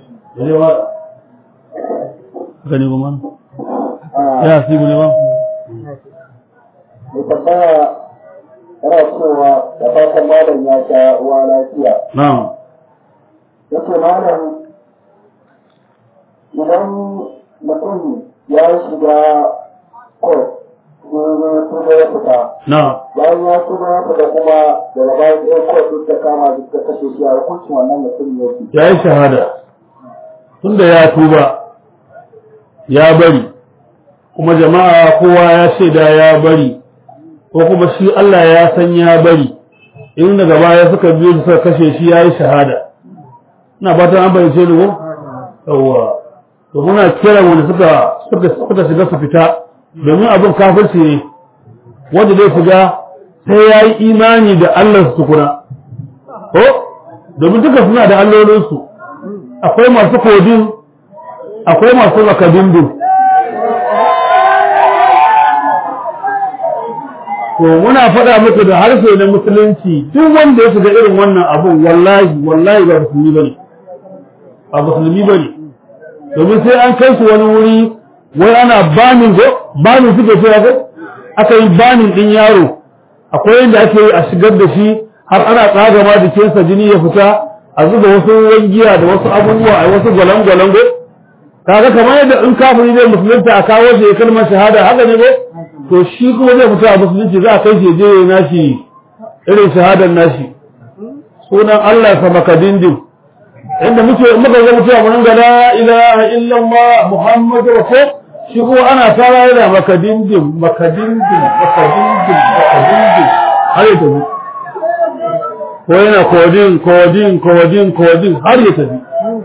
gani kuma ya hasibu ne ba mai tambaya yana cewa da fatan malam ya sha uwa lafiya na'am yake malam idan mutum ya shiga kot sai ya tuba ya fita na'am bayan ya tuba ya fita kuma daga baya sai kot duk ta kama duk ta kashe shi a hukuncin wannan mutum yake ya yi shahada tunda ya tuba ya bari kuma jama'a kowa ya shaida ya bari ko kuma shi Allah ya san ya bari in daga baya suka biyo su suka kashe shi ya yi shahada ina fatan an bayyance ni ko yawwa to muna kira wanda suka suka suka shiga su fita domin abin kafirci ne wanda zai shiga sai ya yi imani da Allah su tukuna ko domin duka suna da allolinsu akwai masu kodin akwai masu makadindu to muna faɗa muku da harshe na musulunci duk wanda ya shiga irin wannan abun wallahi wallahi ba musulmi bane ba musulmi bane domin sai an kai su wani wuri wai ana banin go banin suke cewa ko aka yi banin din yaro akwai yadda ake yi a shigar da shi har ana tsaga ma jikinsa jini ya fita a zuba wasu wangiya da wasu abubuwa a wasu gwalan-gwalan go kaga kamar yadda in kafiri zai musulunta a kawo shi ya kalmar shahada haka ne ko to shi kuma zai fita a musulunci za a kai shi je ya nashi irin shahadar nashi sunan Allah sa makadindin inda muke muka ga mutuwa mun ga la ilaha illallah muhammadu rasul shi kuma ana fara yana makadindin makadindin makadindin makadindin har ya tafi ko yana kodin kodin kodin kodin har ya tafi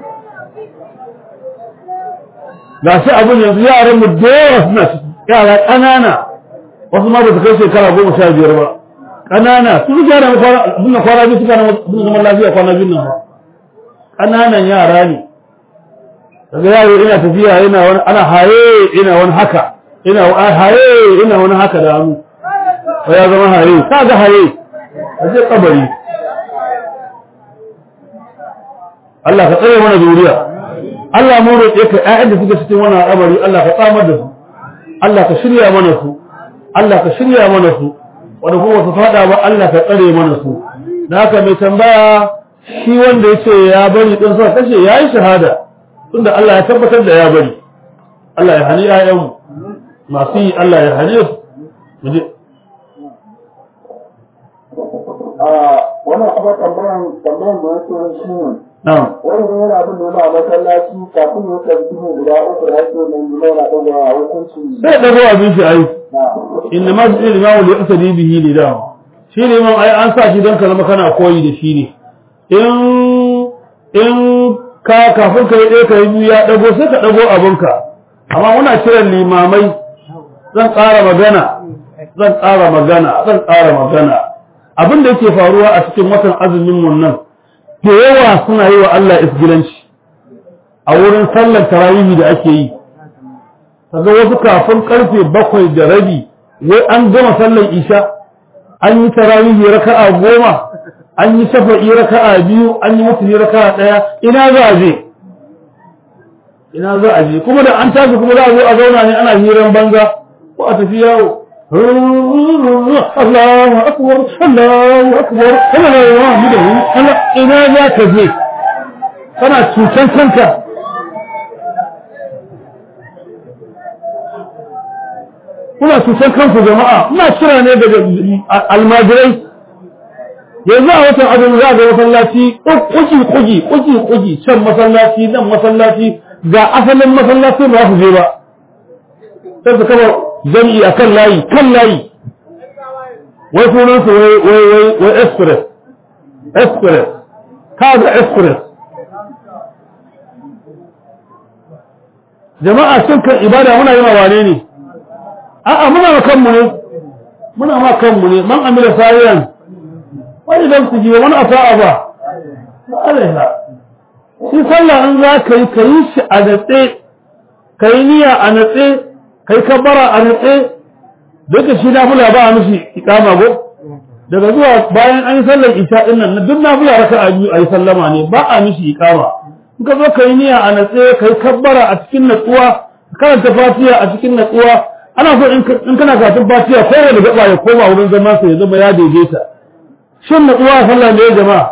ga shi abin yanzu yaran mu da yawa suna ciki yara ƙanana wasu ma ba su kai shekara goma sha biyar ba ƙanana su suke yana suna kwana biyu suka suna zaman lafiya kwana biyu nan ba ƙananan yara ne daga yaro ina tafiya yana wani ana haye ina wani haka ina haye ina wani haka da hannu ba ya zama haye ka ga haye a je kabari Allah ka tsare mana zuriya Allah mu roƙe ka ƴaƴan da suke cikin wannan al'amari Allah ka tsamar da su Allah ka shirya mana su Allah ka shirya mana su wanda kuma su fada ba Allah ka tsare mana su da haka mai tambaya shi wanda ya ce ya bari din sa kashe ya yi shahada tunda Allah ya tabbatar da ya bari Allah ya hani ƴaƴanmu masu yi Allah ya hani su mu je a wannan kuma tambayan tambayan da yake shi ne na'am wani ne yana bin nuna a masallaci kafin ya karbi ne guda uku da ake nan gina yana ɗaga a hukunci sai dago abin shi ai na inna ma su limamu li asali bihi li da shi liman ai an sa shi don ka zama kana koyi da shi ne in in ka kafin ka yi ɗaya ka yi biyu ya ɗago sai ka ɗago abinka amma muna kiran limamai zan ƙara magana zan ƙara magana zan ƙara magana abin da yake faruwa a cikin watan azumin mun nan da yawa suna yi wa Allah isgilanci a wurin sallar tarawihi da ake yi kaga wasu kafin karfe bakwai da rabi wai an gama sallar isha an yi tarawihi raka'a goma an yi shafa'i raka'a biyu an yi mutuni raka'a ɗaya ina za a je ina za a je kuma da an tashi kuma za a zo a zauna ne ana hiran banza ko a tafi yawo Allahu akbar Allahu akbar Allahu akbar ina za ka je kana cutan kanka kuna cutar kanku jama'a ina kira ne daga almajirai yanzu a watan azumi za ga masallaci kuki kuki kuki kuki can masallaci nan masallaci ga asalin masallaci ba su je ba sai su kama jami'i a kan layi kan layi wai sunan su wai wai wai wai express express kaga express jama'a cin kan ibada muna yi ma wane ne a'a muna ma kanmu ne muna ma kanmu ne man amila sayan wani dan su jiwa wani asa'a ba alaiha shi sallah in za ka yi ka yi shi a natse ka yi niyya a natse ka yi kabbara a natse duka shi nafula ba a mishi ikama go daga zuwa bayan an yi sallar isha din nan duk nafula raka a biyu a yi sallama ne ba a mishi ikama in ka zo ka yi niyya a natse ka yi kabbara a cikin natsuwa karanta fatiha a cikin natsuwa ana so in kana karatun fatiha kowane gaba ya koma wurin zaman sa ya zama ya daidaita shin natsuwa sallah ne jama'a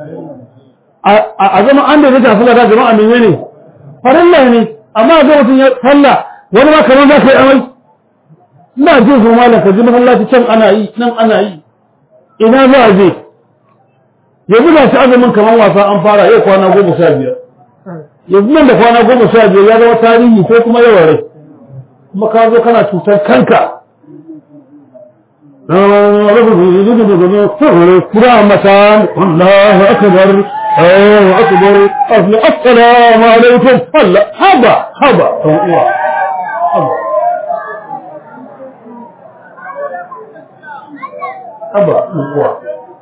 a zama an daidaita sallah da jama'a menene farilla ne amma ga mutum ya sallah wani ma kamar za ka yi amai ina jin su malam ka ji masallaci can ana yi nan ana yi ina za a je yanzu ga shi azumin kamar wasa an fara yau kwana goma sha biyar yanzu nan da kwana goma sha biyar ya zama tarihi ko kuma yawan rai kuma ka zo kana cutar kanka رحمة الله أكبر الله أكبر السلام عليكم الله هبا هبا هبا haba uwa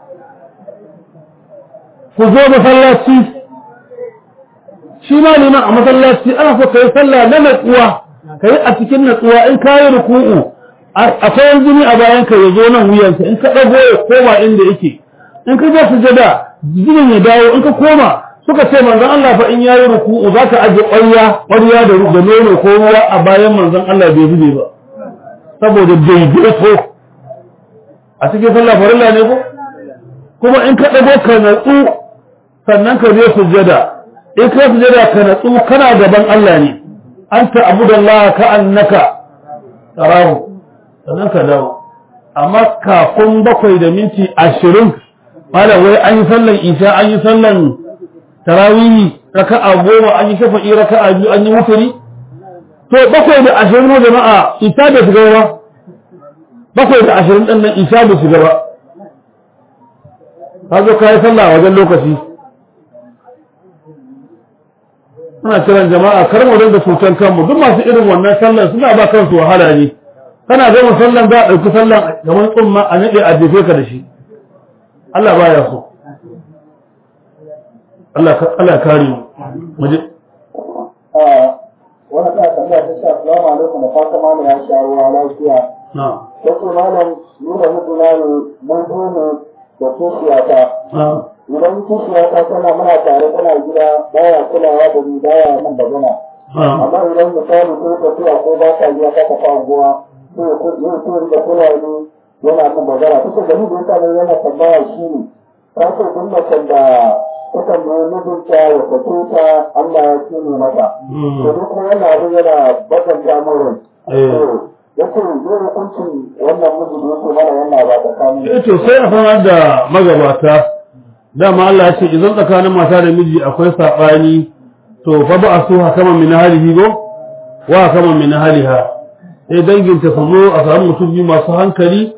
ku zo masallaci shi ma liman a masallaci ana so kai sallah na natsuwa kai a cikin natsuwa in ka yi ruku'u akwai jini a bayan ka ya zo nan wuyanka in ka ɗago ya koma inda yake in ka je sujada jinin ya dawo in ka koma suka ce manzon Allah fa in yayi ruku'u zaka aje ƙwarya ƙwarya da da nono ko ruwa a bayan manzon Allah bai zube ba saboda daidaito a cikin sallah farilla ne ko kuma in ka dago ka natsu sannan ka je sujada in ka sujada ka natsu kana gaban Allah ne anta abudallaha ka annaka tarahu sannan ka dawo amma kafin bakwai da minti ashirin malam wai an yi sallan isha an yi sallan tarawihi raka'a goma an yi shafa'i raka'a biyu an yi wuturi to bakwai da ashirin na jama'a isa da shiga ba bakwai da ashirin ɗin nan isa da shiga ba ka zo ka yi sallah a wajen lokaci muna kiran jama'a kar mu dinga cutar kanmu duk masu irin wannan sallan suna ba kansu wahala ne kana gama sallan za a ɗauki sallan kamar tsumma a naɗe a jefe ka da shi Allah baya so Allah Allah kare mu mu je wani ta tambaya ta ce assalamu alaikum da fata malam ya sha ruwa lafiya na'am ta ce malam ni da mijina ne mun zo ne da kishiyata na'am idan kishiyata tana muna tare tana gida baya kulawa da ni baya nan da gana na'am amma idan misali ko tafiya ko ba ta gida ta tafi anguwa sai ya kuɗi yin tuwon da kula ne yana min bagara ta ce gani da ya sa yana tambaya shi ne ta ce duk macen da takan nemi mijinta ya sake ta Allah ya kine mata Mm. to duk kuma wannan abin yana bakanta min rai Eh. ya ce zai hukuncin wannan miji da yake mana yana ba tsakanin eh to sai a sanar da magabata dama Allah ya ce idan tsakanin mata da miji akwai saɓani to fa ba a so hakaman min halihi go wa hakaman min haliha sai danginta su zo a samu mutum biyu masu hankali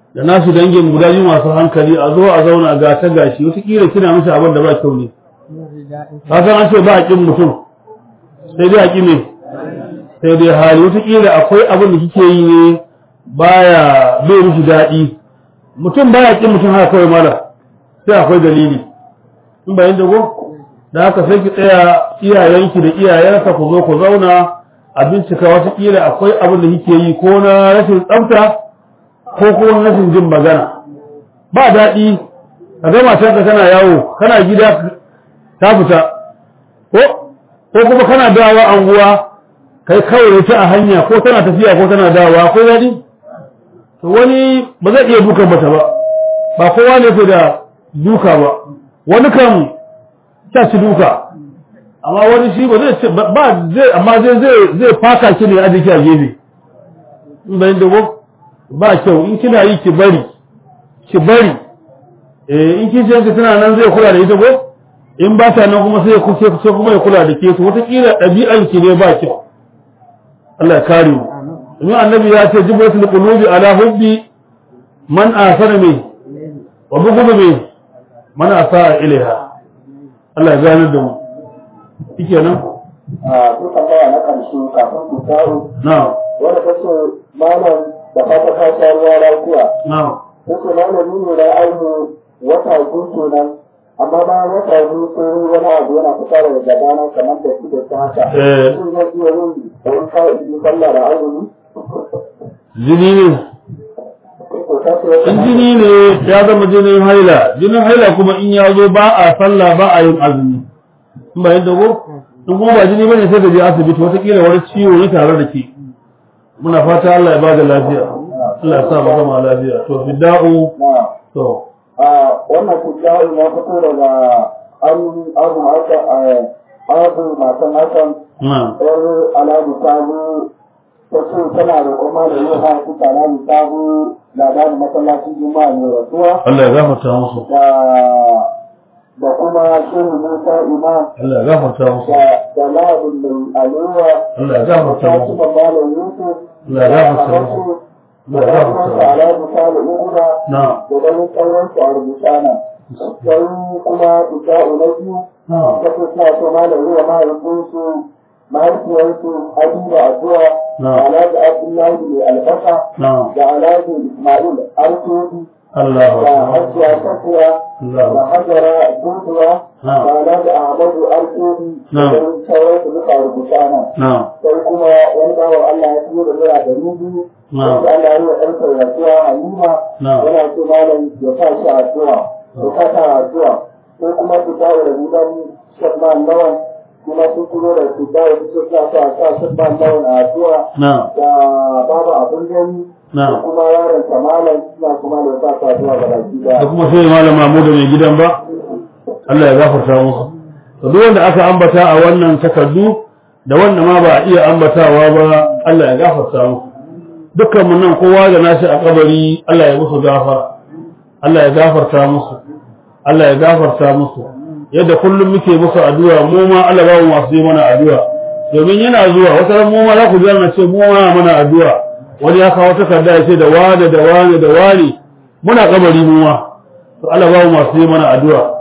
da nasu dangin guda biyu masu hankali a zo a zauna ga ta gashi wataƙila kina mishi abin da ba kyau ne ka san an ce ba a ƙin mutum sai dai a ƙi ne sai dai hali wataƙila akwai abin da kike yi ne baya bai mishi daɗi mutum baya ƙin mutum haka kawai mala sai akwai dalili in bayan dago da haka sai ki tsaya iyayenki da iyayensa ku zo ku zauna a bincika wataƙila akwai abin da kike yi ko na rashin tsafta ko kuma rashin jin magana ba daɗi ka ga matarka kana yawo kana gida ta fita ko ko kuma kana dawa anguwa kai kawai ta a hanya ko tana tafiya ko tana dawa ko daɗi to wani ba zai iya dukan mata ba ba kowa ne ke da duka ba wani kan ta ci duka amma wani shi ba zai ce ba zai amma zai zai zai faka ki ne a jiki a gefe in bayan da ba kyau in kina yi ki bari ki bari eh in kin ce ki tana nan zai kula da ita ko in ba ta nan kuma sai ku ce kuma ya kula da ke to wata kila ɗabi'an ki ne ba kyau Allah ya kare mu domin annabi ya ce jibratul qulubi ala hubbi man asana mai wa bughdu mai man asa ilaiha Allah ya gane da mu shikenan a duk tambaya na ƙarshe kafin ku kawo na'am wanda ta ce malam da fata ka sha ruwa lafiya na'am ta ce malami ne na aini wata biyu kenan amma bayan wata biyu sai wani abu yana fita daga gabana kamar da shi da ta haka Eh. shin zai iya yin wani ka'idi sallah da azumi jini ne to ta ce wata in jini ne ya zama jinin haila jinin haila kuma in ya zo ba a sallah ba a yin azumi in ba yadda ko in kuma ba jini bane sai ka je asibiti wataƙila wani ciwo ne tare da ke muna fata Allah ya ba da lafiya Allah ya sa mu gama lafiya to fidda'u na to a wannan tijjahar ya fito daga an abu haka a abu matan hakan na yar alhaji sabu ta ce tana da kuma da yau ha kuka alhaji sabu labarin masallacin juma'a ne rasuwa Allah ya gafarta musu da da kuma shehu musa imam Allah ya gafarta musu da da labin mai alewa Allah ya da gafarta ta musu ci malam yusuf Allah ya gafarta musu da Allah ya gafarta kuma musu alhaji salu uguda na da ganin sauransu a rubuta nan sai kuma isha'u na biyu na ta ce suna so malam ruwa mahaifinsu mahaifiyarsu habiba addu'a Na. da alhaji abdullahi mai albasa na da alhaji ismail artodi Allah da ya hajiya tafiya da Allah hajara duduwa Na. da alhaji ahmadu artodi da Na. ganin sauransu duka a rubuta nan na sai kuma wani bawan Allah ya fiye da naira ɗari biyu Na. wanda Allah ya yi wa ɗansa rasuwa Halima Na. yana so malam ya sa shi addu'a ya sa ta addu'a sai kuma su dawo da gidan Shadman Lawan kuma sun turo da su dawo su ce suna so a sa Shadman Lawan a addu'a na da babu abin gani Na. da kuma yaron sa malam suna kuma da sa ta addu'a ga baki da daya. kuma sai malam Mahmud mai gidan ba Allah ya gafarta musu to duk wanda aka ambata a wannan takardu da wanda ma ba a iya ambatawa ba Allah ya gafarta musu dukkan mun nan kowa da nashi a kabari Allah ya musu gafara Allah ya gafarta musu Allah ya gafarta musu yadda kullum muke musu addu'a mu ma Allah ba mu masu yi mana addu'a domin yana zuwa wata ran mu ma za ku ji na ce mu ma mana addu'a wani ya kawo takarda ya ce da wane da wane da wane muna kabari mu ma to Allah ba mu masu yi mana addu'a